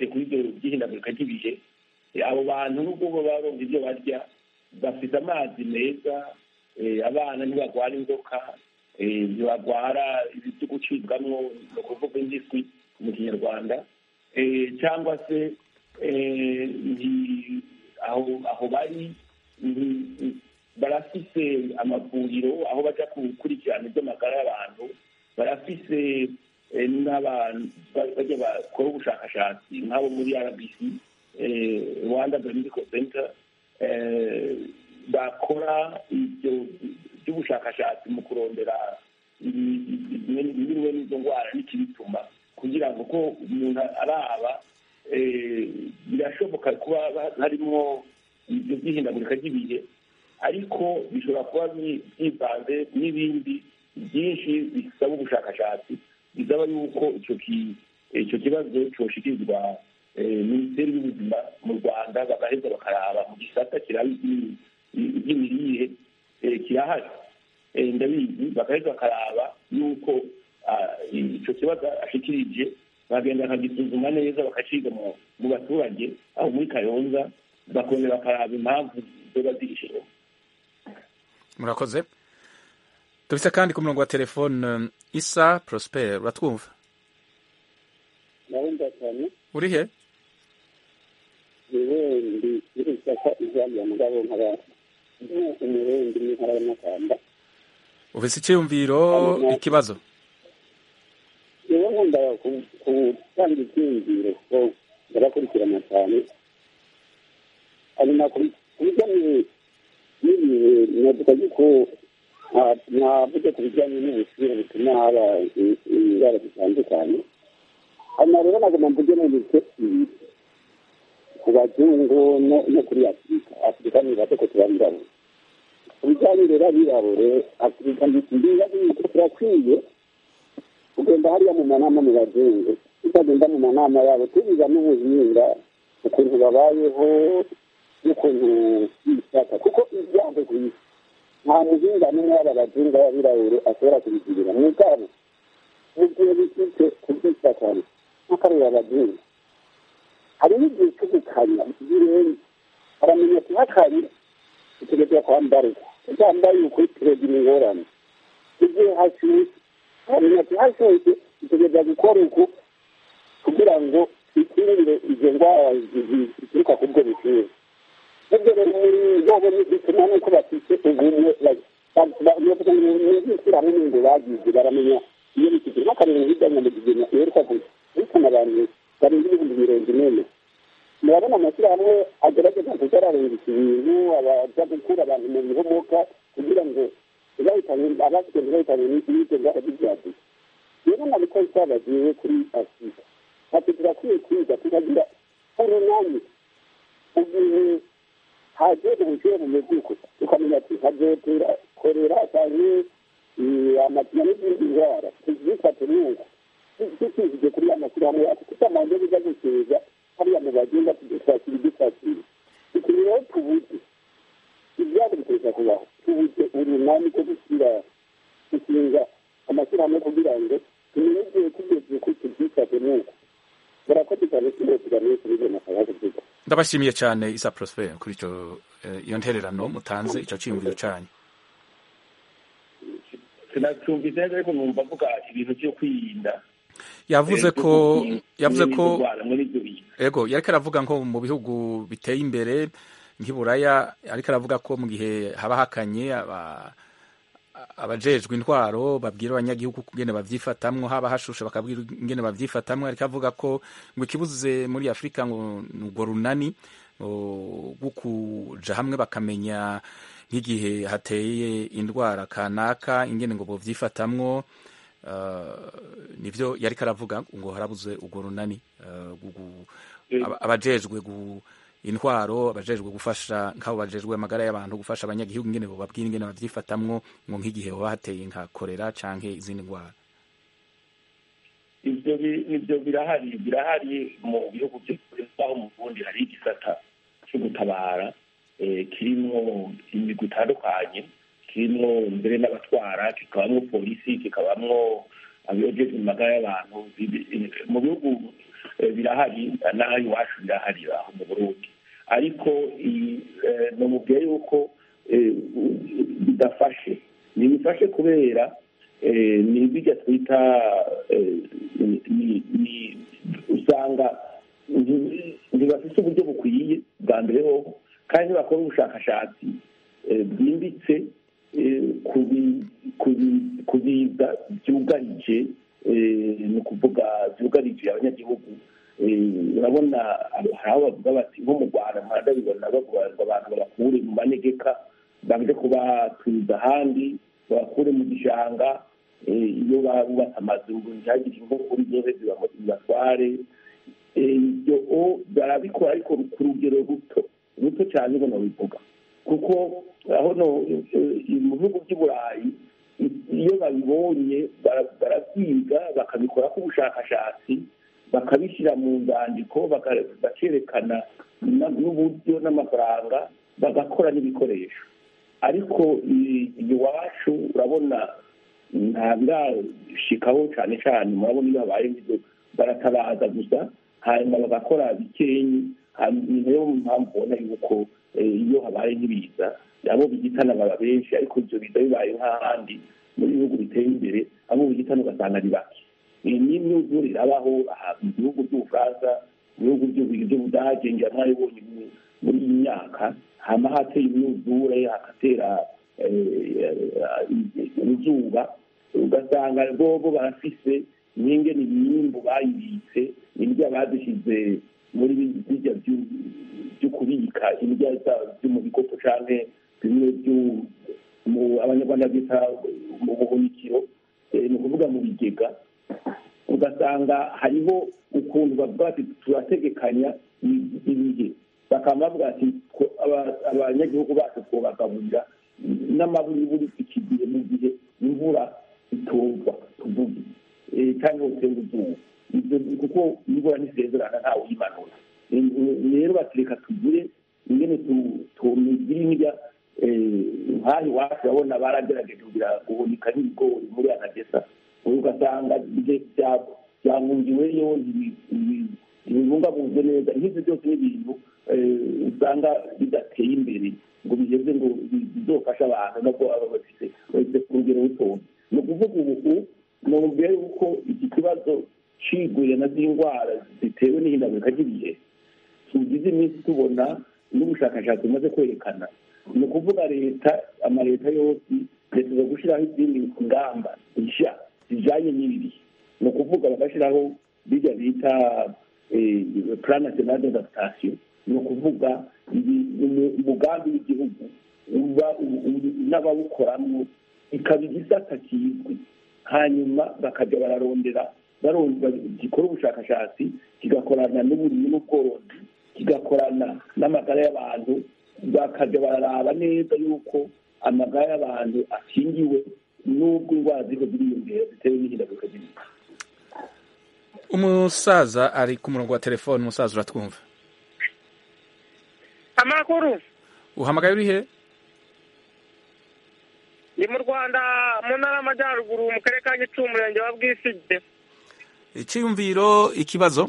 bafatiye kuri ibyo by'ihindagurika ry'ibihe abo bantu nubwo baba baronga ibyo barya bafite amazi meza abana ntibagwara inzoka ntibagwara byo gucibwamwo ni ukuvuga indiswi mu kinyarwanda cyangwa se aho bari barafise amavuriro aho bajya gukurikirana iby'amagara y'abantu barafise n'abantu bajya bakora ubushakashatsi nk'abo muri rbc rwanda medical center bakora ibyo by'ubushakashatsi mu kurondera bimwe n'izo ndwara n'ikibituma kugira ngo ko umuntu araba birashoboka kuba harimo ibyo by'ihindagurika ry'ibihe ariko bishobora kuba byivanze n'ibindi byinshi bisaba ubushakashatsi bisaba yuko icyo kibazo cyoshikirizwa minisiteri y'ubuzima mu rwanda bagaheza bakaraba mu gisata kiraba iby'imirire kirahari ndabizi bagaheza bakaraba yuko icyo kibazo ashikirije bagenda bakagisuzuma neza bakaciga mu baturage aho muri kayonza bakongera bakaraba impamvu ziba zihishe murakoze dufite kandi ku murongo wa telefone isa prosper uratwumva ndabumva cyane uri he yewe ndi iri shyaka ijambo mugabo nkaba umurundi n'intara y'amakamba ufite icyiyumviro ikibazo yewe nkunda gutanga icyiyumviro ko barakurikirana cyane hanyuma ku bijyanye n'ibihe navuga yuko navuze ku bijyanye n'ubushyuhe butuma haba indwara zitandukanye hanyuma rero nagomba mvuge n'ibyo ku bazungu no kuri afurika afurika ni bato ko turabirabura ku bijyanye rero abirabure afurika ndibaza yuko turakwiye kugenda hariya mu manama mu bazungu tutagenda mu manama yabo tubiga n'ubuhinga ukuntu babayeho n'ukuntu bishaka kuko ibyago ku isi nta muhinga n'umwe w'aba bazungu b'abirabure ashobora kubigirira mu bwabo mu gihe bifite kubyishakana nk'akareba abazungu hari n'igihe cyo gukanya birenze aramenya ati hakanye utegereza kwambarwa utambaye ukuri turegira ingorane igihe hashyushye aramenya ati hashyushye utegereza gukora uku kugira ngo twikingire izo ndwara zituruka ku bwo bushyuhe ibyo rero muri bobo bituma nuko bafite ubumwe n'ishyirahamwe ngo bagize baramenya iyo bifite nk'akarere hirya mu mugigina iheruka guhitana abantu barenga ibihumbi mirongo inene murabona amashyirahamwe agerageza kuzararengisa ibintu abaza gukura abantu mu bihomoka kugira ngo ntibahitane abafite ntibahitane n'ibyo ndwara by'ibyaduka rero nabiko twabagiye kuri afurika ati turakwiye kwiga tukagira urunani igihe haje ubushyuhe bumeze uko tukamenya ati hazotera korera cyangwa amatiyo n'izindi ndwara tuzifate n'uko dukikije kuri ya mashyirahamwe yacu tutamanze biza guseza hariya mu bagenda tudufasira idufasira ikintu rero tubuze ibyabo biteza kubaho tubuze urunani rwo gushyira gushinga amashyirahamwe kugira ngo tumenye igihe tugeze ko tubyifate n'uko barakoze cyane tuba menshi bize amafaranga kuvuga ndabashimiye cyane isa prosper kuri icyo iyo ntererano mutanze icyo cyiyumviro cyanyu sinacyumvise neza ariko numva avuga ibintu byo kwirinda yavuze ko yavuze ko ego yariko aravuga nko mu bihugu biteye imbere nk'iburaya ariko aravuga ko mu gihe haba hakanye abajejwe intwaro babwira abanyagihugu ingene bavyifatamwo haba hashushe bakabwira ingene bavyifatamwo ariko avuga ko ngo ikibuze muri afurika ngo ni urwo runani rwo kuja hamwe bakamenya nk'igihe hateye indwara kanaka ingene ngo bovyifatamwo nivyo yariko aravuga ngo harabuze urwo runani abajejwe intwaro abajejwe gufasha nk'abo bajejwe amagara y'abantu gufasha abanyagihugu ingene bababwira ingene bavyifatamwo ngo nk'igihe hoba hateye nka korera canke izindi ndwara ivyo nivyo birahari birahari mu bihugu aho mu burundi hari igisata co gutabara kirimwo imigwi itandukanye kirimwo mbere n'abatwara kikabamwo polisi kikabamwo abajejwe amagara y'abantu mu bihugu birahari n'aho iwacu birahari aho mu burundi ariko namubwiye yuko bidafashe ntibifashe kubera ni bijya twita usanga ntibafite uburyo bukwiye bwa mbere hoho kandi ntibakora ubushakashatsi bwimbitse ku biza byugarije ni ukuvuga byugarije abanyagihugu urabona hari aho bavuga bati nko mu rwanda ntabwo bavuga ngo abantu babakure mu manegeka baje kubatuza ahandi babakure mu gishanga iyo bubatse amazu ntihagire inkokuri zose zibatware ibyo barabikora ariko ku rugero ruto ruto cyane ubona bivuga kuko aho mu bihugu by'i burayi iyo babibonye barabyiga bakabikora k'ubushakashatsi bakabishyira mu nzandiko bakerekana n'uburyo n'amafaranga bagakora n'ibikoresho ariko iwacu urabona nta birashikaho cyane cyane murabona iyo habaye nk'ibyo baratabaza gusa hanyuma bagakora bikenyi ni nayo mpamvu ubona yuko iyo habaye nk'ibiza abo bigitana baba benshi ariko ibyo biza bibaye nk'ahandi mu bihugu biteye imbere abo bigitana ugasanga ni bake iyi ni imyuzure irabaho mu bihugu by'ubufaransa mu bihugu by'ubudage ngira mwabibonye muri iyi myaka hama hateye imyuzure hagatera izuba ugasanga bobo barafise nyinge ni imyimbu bayibitse indya badushyize muri bijya byo kubika indya byo mu bikopo canke bimwe abanyarwanda bita mu buhunikiro ni ukuvuga mu bigega ugasanga hariho ukuntu bavuga bati turategekanya ibihe bakaba bavuga ati abanyagihugu bacu twobagaburira n'amaburiburi iki gihe mu gihe imvura itumva tuvuge cyangwa utenga izuba ibyo kuko imvura nisezerana ntawe uyimanura rero batureka tugire ingene tumigira indya nk'aho iwacu urabona baragerageje kugira guhunika n'ibigori muri anagesa ugasanga byangungiweyo ntibibungabunze neza nk'ibyo byose ni ibintu usanga bidateye imbere ngo bigeze ngo bizofashe abantu nabwo baba bafite bafite ku rugero rutoya ni ukuvuga ubu numvira yuko iki kibazo ciguye na z'indwara zitewe n'ihindagurika ry'ibihe tugize iminsi tubona n'ubushakashatsi bumaze kwerekana ni ukuvuga leta amaleta yose leta zo gushyiraho izindi ngamba nshya zijyanye n'ibi bihe ni ukuvuga bagashyiraho bijya bita plan national d'adaptation ni ukuvuga umugambi w'igihugu n'abawukoramo ikaba igisata kizwi hanyuma bakajya bararondera gikora ubushakashatsi kigakorana n'uburimyi n'ubworozi kigakorana n'amagara y'abantu bakajya bararaba neza yuko amagara y'abantu akingiwe n'ubwo indwara ziriko ziriyongera zitewe n'ihindagurika ry'ibihe umusaza ari ku murongo wa telefone umusaza uratwumva amakuru uhamagaye uri he ni mu rwanda mu ntara y'amajyaruguru mu karere ka gicumbi umurenge wa bwisige icyiyumviro ikibazo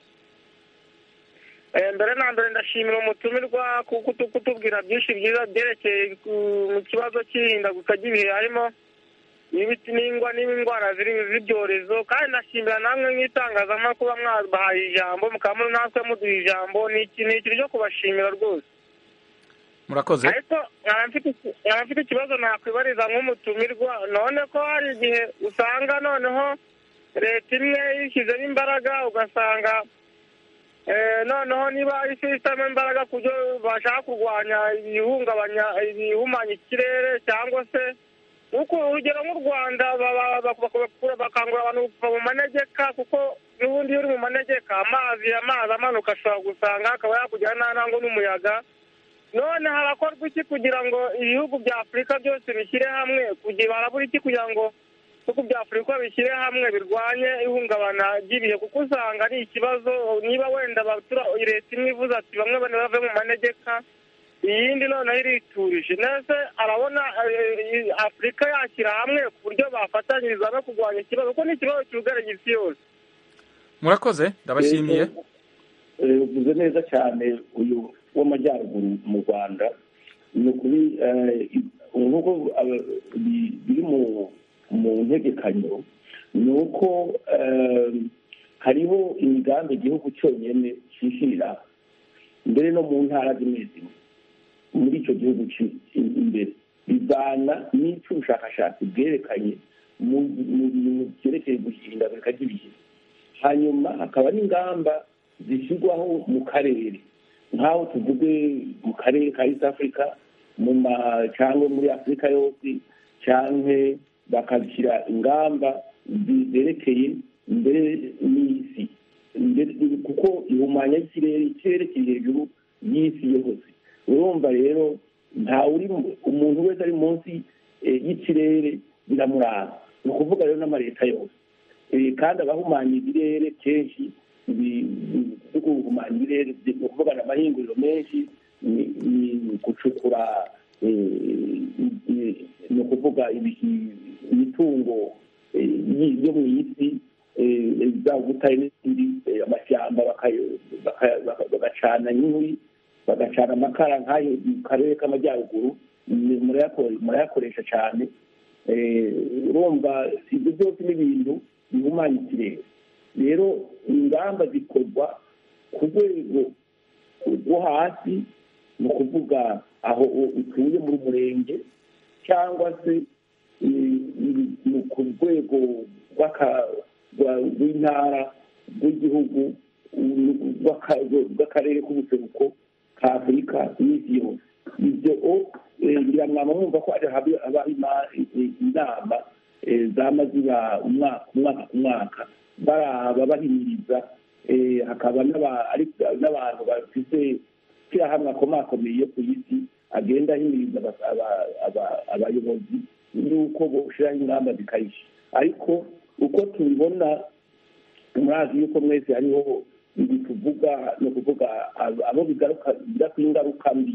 mbere na mbere ndashimira umutumirwa kuko kutubwira byinshi byiza byerekeye mu kibazo cy'ihindaguka ry'ibihe harimo n'ibiti n'ingwa n'indwara z'ibyorezo kandi ndashimira namwe nk'itangazamakuru kuba mwabahaye ijambo mukaba natwe muduha ijambo ni ikintu cyo kubashimira rwose murakoze ariko nkaba mfite ikibazo nakwibariza nk'umutumirwa none ko hari igihe usanga noneho leta imwe yishyizemo imbaraga ugasanga noneho niba isi ishyizemo imbaraga ku byo bashaka kurwanya ibihungabanya ibihumanya ikirere cyangwa se nk'uko urugero nk'u rwanda bakangurira abantu kuva mu manegeka kuko n'ubundi iyo uri mu manegeka amazi amazi amanuka ashobora gusanga akaba yakugera ntango n'umuyaga none harakorwa iki kugira ngo ibihugu bya afurika byose bishyire hamwe kugira harabura iki kugira ngo ibihugu bya afurika bishyire hamwe birwanye ihungabana ry'ibihe kuko usanga ari ikibazo niba wenda leta imwe ivuze ati bamwe bane bave mu manegeka iyindi noneho iriturije nese arabona afurika yashyira hamwe ku buryo bafatanyiriza no kurwanya ikibazo kuko ni ikibazo cyugarije isi yose murakoze ndabashimiye Eh, uvuze neza cyane uyu w'amajyaruguru mu rwanda ni ukuri eh, nk'uko aba- bi- biri mu mu ntegekanyo ni uko eh, hariho imigambi igihugu cyonyine cyishyirira mbere no mu ntara zimwe zimwe muri icyo gihugu ci- i- imbere bivana n'icyo ubushakashatsi bwerekanye mu mu bintu byerekeye guhindagurika ry'ibihe hanyuma hakaba n'ingamba zishyirwaho mu karere nk'aho tuvuge mu karere ka east africa mu ma cyangwa muri afurika yose cyangwa bakashyira ingamba zi- zerekeye mbere n'isi Mbere- kuko ihumanya y'ikirere ikirere kiri hejuru y'isi yose urumva rero nta uri umuntu wese ari munsi eh, y'ikirere biramuranga ni ukuvuga rero n'amaleta yose Eh, kandi abahumanya ibirere kenshi bi- bi- byo guhumanya ibirere ni ukuvuga ni amahinguriro menshi ni- ni gucukura eh, i- ni ukuvuga ibi- imitungo eh, yi- yo mu isi eh, za butare n'izindi eh, amashyamba baka- baka- baka- bagacana inkwi bagacana amakara nk'ayo mu karere k'amajyaruguru ni- murayako- murayakoresha cyane Eh, urumva ibyo byose ni ibintu bihumanya ikirere rero ingamba zikorwa ku rwego rwo hasi ni ukuvuga aho utuye muri murenge cyangwa se eh, ni ku rwego rw'aka- rwa- rw'intara rw'igihugu rw'aka- rw'akarere k'ubuseruko ka afurika n'isi yose ibyo eh, ngira mwaba mwumva ko hari haba- habaho ima- i- inama eh, zama ziba umwaka umwaka ku mwaka baraba bahimiriza eh, hakaba n'aba- ariko n'abantu bafite ishyirahamwe akomakomeye yo ku isi agenda ahimiriza aba- aba- aba- abayobozi y'uko boshyiraho ingamba zikayisha ariko uko tubibona murazi yuko mwese hariho ibi tuvuga ni ukuvuga abo abo bigaruka bigira ku ingaruka mbi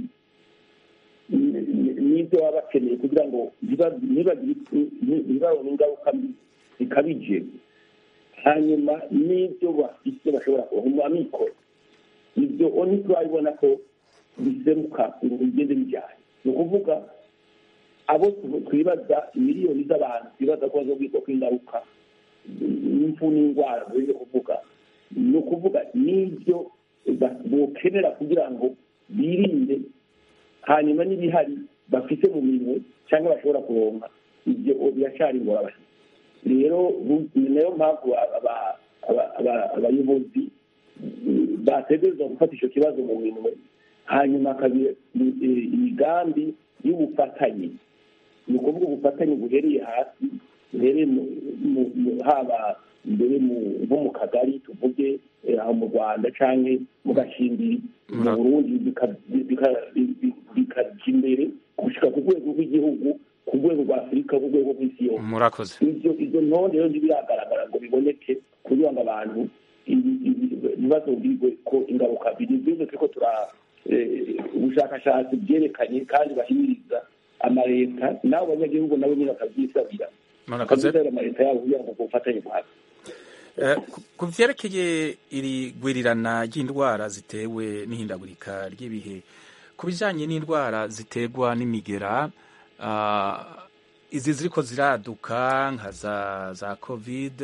n- n- n'ibyo baba bakeneye kugira ngo ntiba- ntibagire- ntibabone ingaruka mbi zikabije hanyuma n'ibyo bafite bashobora kubaha amikoro ibyo oni turabibona ko biseruka ngo bigende bijyanye ni ukuvuga abo tu- twibaza miliyoni z'abantu twibaza ko bazobwirwa ko ingaruka n'imfu n'indwara ziri kuvuga ni ukuvuga n'ibyo ba- bokenera kugira ngo birinde hanyuma n'ibihari bafite mu minwe cyangwa bashobora kuronka ibyo biracyari ingorabahizi rero bu- ni nayo mpamvu aba- aba- aba- abayobozi mm, bategerezwa gufata icyo kibazo mu minwe hanyuma hakaba eh, imigambi y'ubufatanye ni ukuvuga ubufatanye buhereye hasi buhereye mu- mu- mu- haba mbere mu- nko mu kagari tuvuge eh, aho mu rwanda cyangwa mu gashimbiri mu burundi bika- bika- bi- bikajya imbere gushyika ku rwego rw'igihugu ku rwego rwa afurika ku rwego rw'isi yose murakoze ibyo izo ntonde rero ntibiragaragara ngo biboneke kugira ngo abantu ibi- ibi- ntibazobwirwe ko ingaruka biri bize turiko tura eh, ubushakashatsi byerekanye kandi bahimiriza amaleta n'abo banyagihugu nabo nyine bakabyisabira murakoze bakabyisabira amaleta yabo kugira ngo ubwo bufatanye buhabe Eh, ku- ku vyerekeye iri gwirirana ry'indwara zitewe n'ihindagurika ry'ibihe ku bijanye n'indwara ziterwa n'imigera ah, izi ziriko ziraduka nka za za covid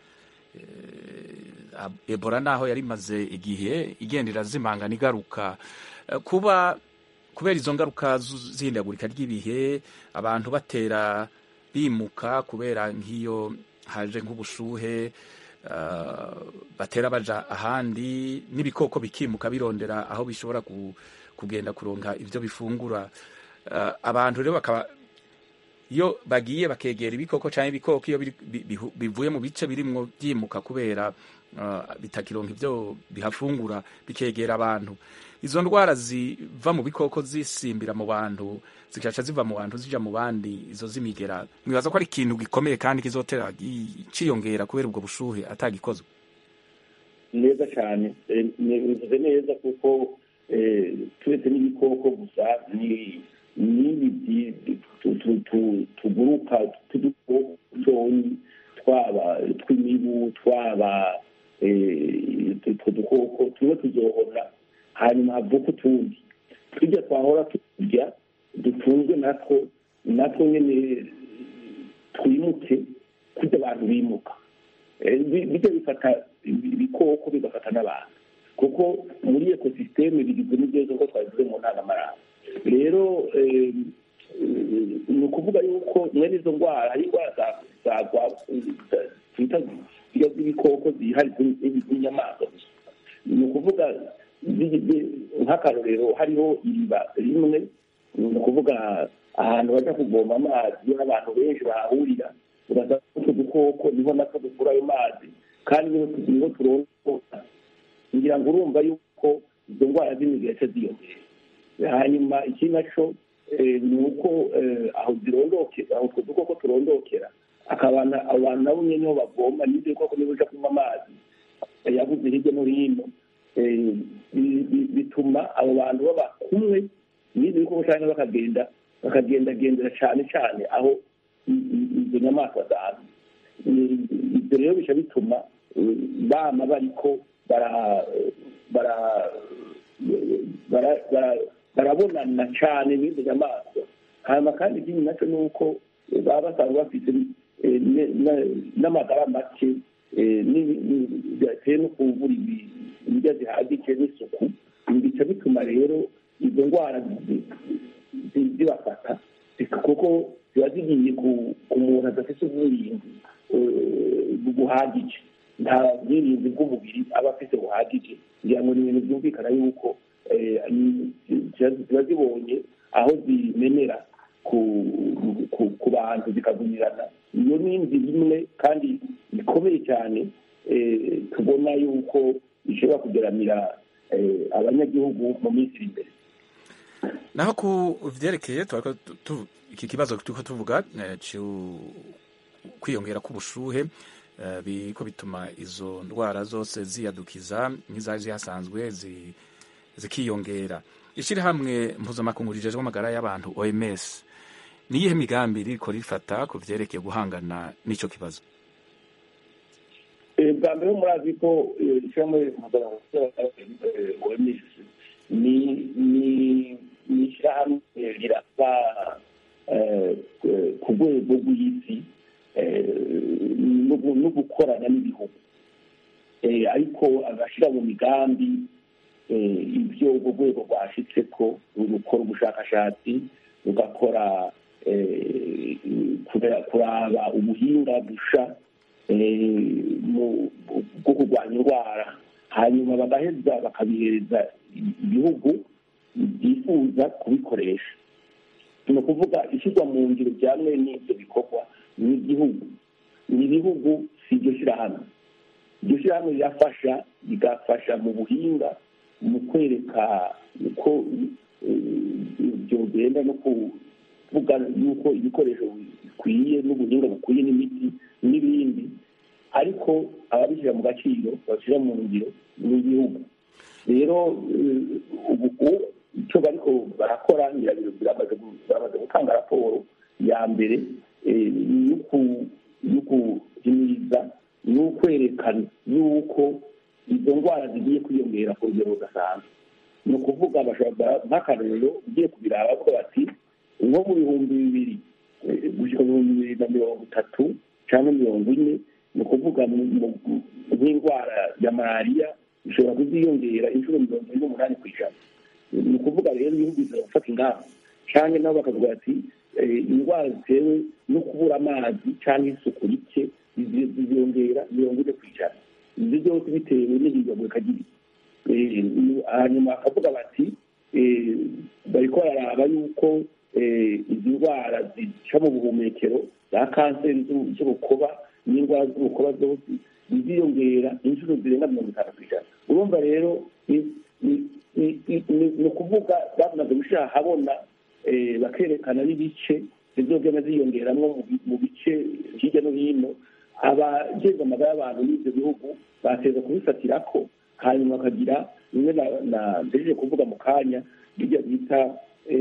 eh, ebola naho yari imaze igihe igenda irazimangana igaruka Eh, kuba kubera izo ngaruka zu- z'ihindagurika ry'ibihe abantu batera bimuka kubera nk'iyo haje nk'ubushuhe uh, batera baja ahandi n'ibikoko bikimuka birondera aho bishobora ku, kugenda kuronka ivyo bifungura uh, abantu rero bakaba iyo bagiye bakegera ibikoko cyangwa ibikoko iyo biri- bi- bihu- bivuye mu bice birimwo byimuka kubera uh, bitakironka ivyo bihafungura bikegera abantu izo ndwara ziva mu bikoko zisimbira mu bantu zigaca ziva mu bantu zija mu bandi izo z'imigera mwibaza ko ari ikintu gikomeye kandi kizotera gi- ciyongera kubera ubwo bushuhe atagikozwe neza cyane Eh, ni- bivuze neza kuko eh, turetse n'ibikoko gusa ni n'ibi byi- tu- tu- tu- tuguruka tw'udukoko dutoyi twaba tw'imibu twaba eh, dupfa utundi tujya twahora turya dutunzwe natwo natwo nyine twimuke kujya abantu bimuka bijya bifata ibikoko bigafata n'abantu kuko muri ekosisiteme bigizwe n'ibyo nk'uko twabivuze mu ntangamarara rero ni ukuvuga yuko mwene izo ndwara hari indwara twita z'ibikoko zihari z'inyamaswa ni ukuvuga nk'akarorero hariho iriba rimwe ni ukuvuga ahantu bajya kuvoma amazi n'abantu benshi bahahurira ugasanga utwo dukoko niho natwo dukura ayo mazi kandi niho turondora ngira ngo urumva yuko izo ndwara z'imigiretse ziyongera hanyuma iki nacyo ni uko aho zirondokera aho utwo dukoko turondokera akabana abantu nabo nyine niho bavoma n'ibyo bikoko niba uje kunywa amazi yabuze hirya no hino bituma abo bantu baba kumwe n'ibyo bikoko cyangwa bakagenda bakagendagendera cyane cyane aho izo nyamaswa zaza ibyo rero bica bituma bama bariko barabonana cyane n'izo nyamaswa hanyuma kandi ikindi nacyo ni uko baba basanzwe bafite n'amagara make byatewe no kubura ibiryo zihagije n'isuku bica bituma rero izo ndwara zibafata kuko ziba zigiye ku muntu adafite ubwirinzi buhagije nta bwirinzi bw'umubiri aba afite buhagije kugira ngo ni ibintu byumvikana yuko ziba zibonye aho zimenera ku bantu zikagumirana iyo ni inzira imwe kandi ikomeye cyane tubona yuko ishobora kugeramira abanyagihugu mu minsi iri imbere naho ku byerekeye iki kibazo turiko tuvuga kwiyongera k'ubushuhe biriko bituma izo ndwara zose ziyadukiza nk'izari zihasanzwe zikiyongera ishyirahamwe mpuzamakungu rijejwe amagara y'abantu oms ni iyihe migambi ririko rifata ku vyerekeye guhangana n'ico kibazo bwa mbere murazi ko ishyirahamwe mpuzamakungu oms ni ishyirahamwe rirasa ku rwego rw'isi no gukorana n'ibihugu ariko agashyira mu migambi ibyo urwo rwego rwashyitse ko rukora ubushakashatsi rugakora kuraba ubuhinga busha bwo kurwanya indwara hanyuma bagaheza bakabihereza ibihugu byifuza kubikoresha ni ukuvuga ishyirwa mu ngiro bya mwene ibyo bikorwa ni igihugu ni ibihugu si iryo shyirahamwe iryo shyirahamwe rirafasha rigafasha mu buhinga mu kwereka uko byogenda no kuvuga yuko ibikoresho bikwiye n'ubuhinga bukwiye n'imiti n'ibindi ariko ababishyira mu gaciro babishyira mu ngiro ni igihugu rero ubu icyo bariko barakora biramaze gutanga raporo ya mbere yo guhimiriza ni ukwerekana yuko izo ndwara zigiye kwiyongera ku rugero rudasanzwe ni ukuvuga nk'akarorero ugiye kubiraba bavuga bati nko mu bihumbi bibiri gushyika mu bihumbi bibiri na mirongo itatu cyangwa mirongo ine ni ukuvuga nk'indwara ya malariya ishobora kuziyongera inshuro mirongo ine n'umunani ku ijana ni ukuvuga rero ibihugu biza gufata ingamba cyangwa nabo bakavuga ati indwara zitewe no kubura amazi cyangwa isuku rike ziziyongera mirongo ine ku ijana ibyo byose bitewe n'ihindagurika ry'ibihe hanyuma bakavuga bati bariko bararaba yuko izi ndwara zica mu buhumekero za kanseri z'urukoba n'indwara z'urukoba zose ziziyongera inshuro zirenga mirongo itanu ku ijana urumva rero ni ukuvuga bamaze gushyira ahabona bakerekana n'ibice zizogenda ziyongeramo mu bice hirya no hino abageze amagara y'abantu n'ibyo bihugu bateza kubifatira ko hanyuma bakagira bimwe na mbejeje kuvuga mu kanya bijya bita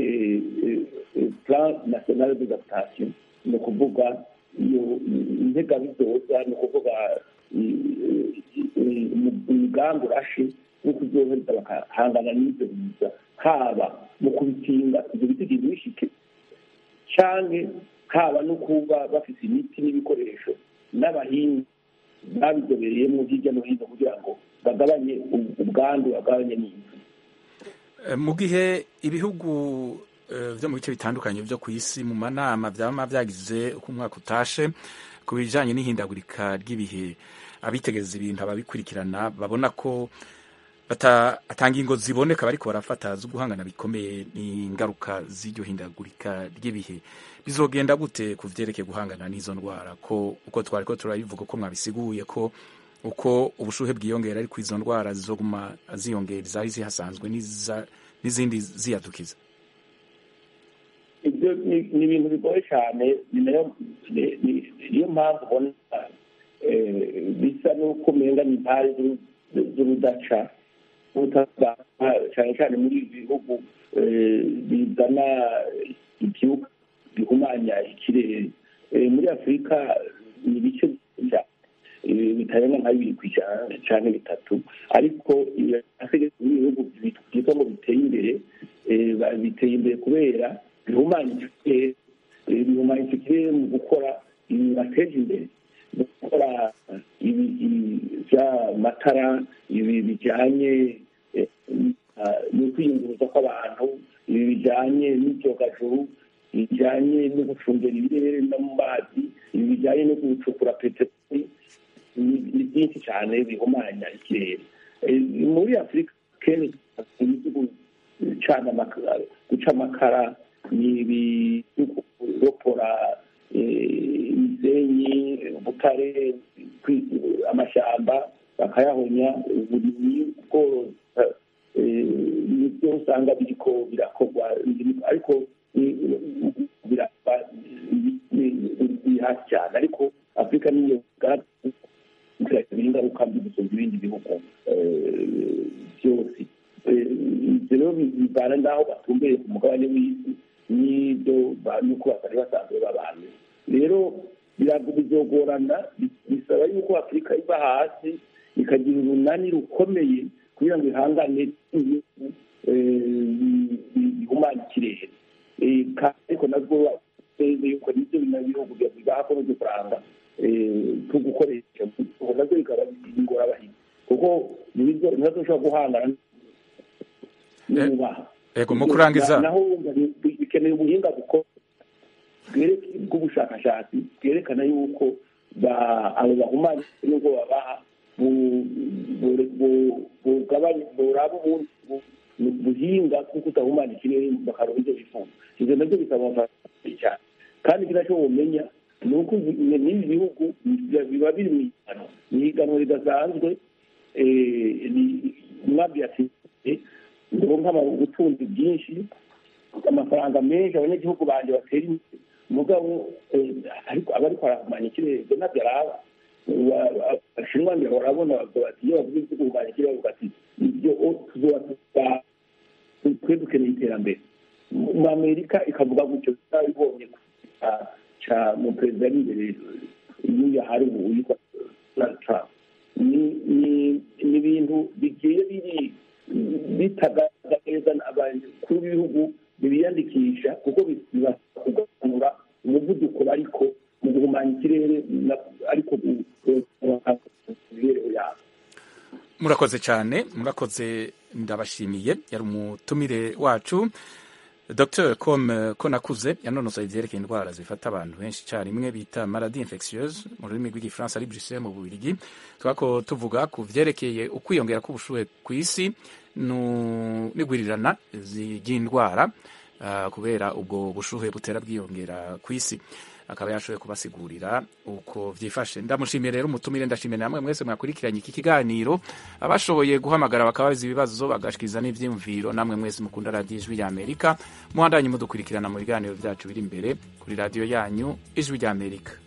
plan national d'adaptation ni ukuvuga iyo integabizoza ni ukuvuga umugambi urashe no kuzoheza bakahangana n'ibyo biza haba mu kubikinga ibyo biti bishike canke haba no kuba bafite imiti n'ibikoresho n'abahinzi babizobereyemo hirya no hino kugira ngo bagabanye ubwandu bagabanye n'imfu mu gihe ibihugu byo mu bice bitandukanye byo ku isi mu manama byaba byagize uko umwaka utashe ku bijyanye n'ihindagurika ry'ibihe abitegereza ibintu ababikurikirana babona ko atanga ingo ziboneka bariko barafata zo guhangana bikomeye n'ingaruka z'iryo hindagurika ry'ibihe bizogenda gute ku vyerekeye guhangana n'izo ndwara ko uko twari ko turabivuga ko mwabisiguye ko uko ubushuhe bwiyongera ariko izo ndwara zizoguma ziyongera izari zihasanzwe n'izindi ziyadukiza ibyo ni ibintu bigoye cyane ni niyo mpamvu ubona bisa n'uko umenga ni impari z'urudaca cyane cyane muri ibi bihugu bizana ibyuka bihumanya ikirere muri afurika ni ibice bitarenga nka bibiri ku ijana cyane bitatu ariko ibihugu byitwa ngo biteye imbere biteye imbere kubera bihumanya ikirere bihumanya ikirere mu gukora ibi bibateje imbere gukora by'amatara ibi bijyanye no kwiyunguruza kw'abantu ibi bijyanye n'ibyogajuru bijyanye no gucungera ibirere no mu mazi ibi bijyanye no gucukura peteroli ni byinshi cyane bihumanya ikirere muri afurika kenshi gucana guca amakara ni ibiropora imisenyi ubutare amashyamba bakayahonya uburimyi ubworozi nibyo usanga biriko birakorwa ariko biri hasi cyane ariko afurika niyo bigaragara ingaruka mbi gusumba ibindi bihugu byose ibyo rero bivana n'aho batumbereye ku mugabane w'isi n'ibyo nuko batari basanzwe babanye rero bizogorana bisaba yuko afurika iva hasi ikagira urunani rukomeye kugira ngo ihangane bihumanya ikirere ariko nabwo yuko nibyo bihugu bibaha ko n'udufaranga two gukoresha nabyo bikaba ingorabahizi kuko ntibazo ushobora guhangana n'ububaha yego mu kurangiza naho wumva bikeneye ubuhinga bw'ubushakashatsi bwerekana yuko abo bahumanya n'ubwo babaha buraba buhinga kuko utahumanya ikirere bakaronka ibyo bifuza ibyo nabyo bisaba amafaranga cyane kandi kinacyo wumenya ni uko n'ibi bihugu biba biri mu ihiganwa ni ihiganwa ridasanzwe mwabyatsinze ndabona ubutunzi bwinshi amafaranga menshi abanyagihugu banjye batera imbere mugabo ariko aba ariko arahumanya ikirere ibyo ntabyo araba abashinwa mbere barabona bati iyo bavuga ibyo guhumanya ikirere bavuga ati ibyo tuzoba twe dukeneye iterambere mu amerika ikavuga gutyo tutabibonye ca mu perezida ari imbere y'uyu hari ubu witwa donald trump ni ibintu bigiye biri bitagaragara neza abakuru b'ibihugu bibiyandikisha kuko bibakuganura umuvuduko ariko mu guhumanya ikirere ariko imibereho yabo murakoze cyane murakoze ndabashimiye yari umutumire wacu dr com ko nakuze yanonosoye ibyerekeye indwara zifata abantu benshi icyarimwe bita maladi infectieuse mu rurimi rw'igifaransa ari bruxelles mu bubirigi twako tuvuga ku vyerekeye ukwiyongera k'ubushuhe ku isi n'igwirirana ry'indwara uh, kubera ubwo bushuhe butera bwiyongera ku isi akaba yashoboye kubasigurira uko vyifashe ndamushimiye rero umutumire ndashimiye namwe mwese mwakurikiranye iki kiganiro abashoboye guhamagara bakabaza ibibazo bagashikiriza n'ivyiyumviro namwe mwese mukunda radiyo ijwi rya amerika muhandanye mudukurikirana mu biganiro vyacu biri imbere kuri radiyo yanyu ijwi rya amerika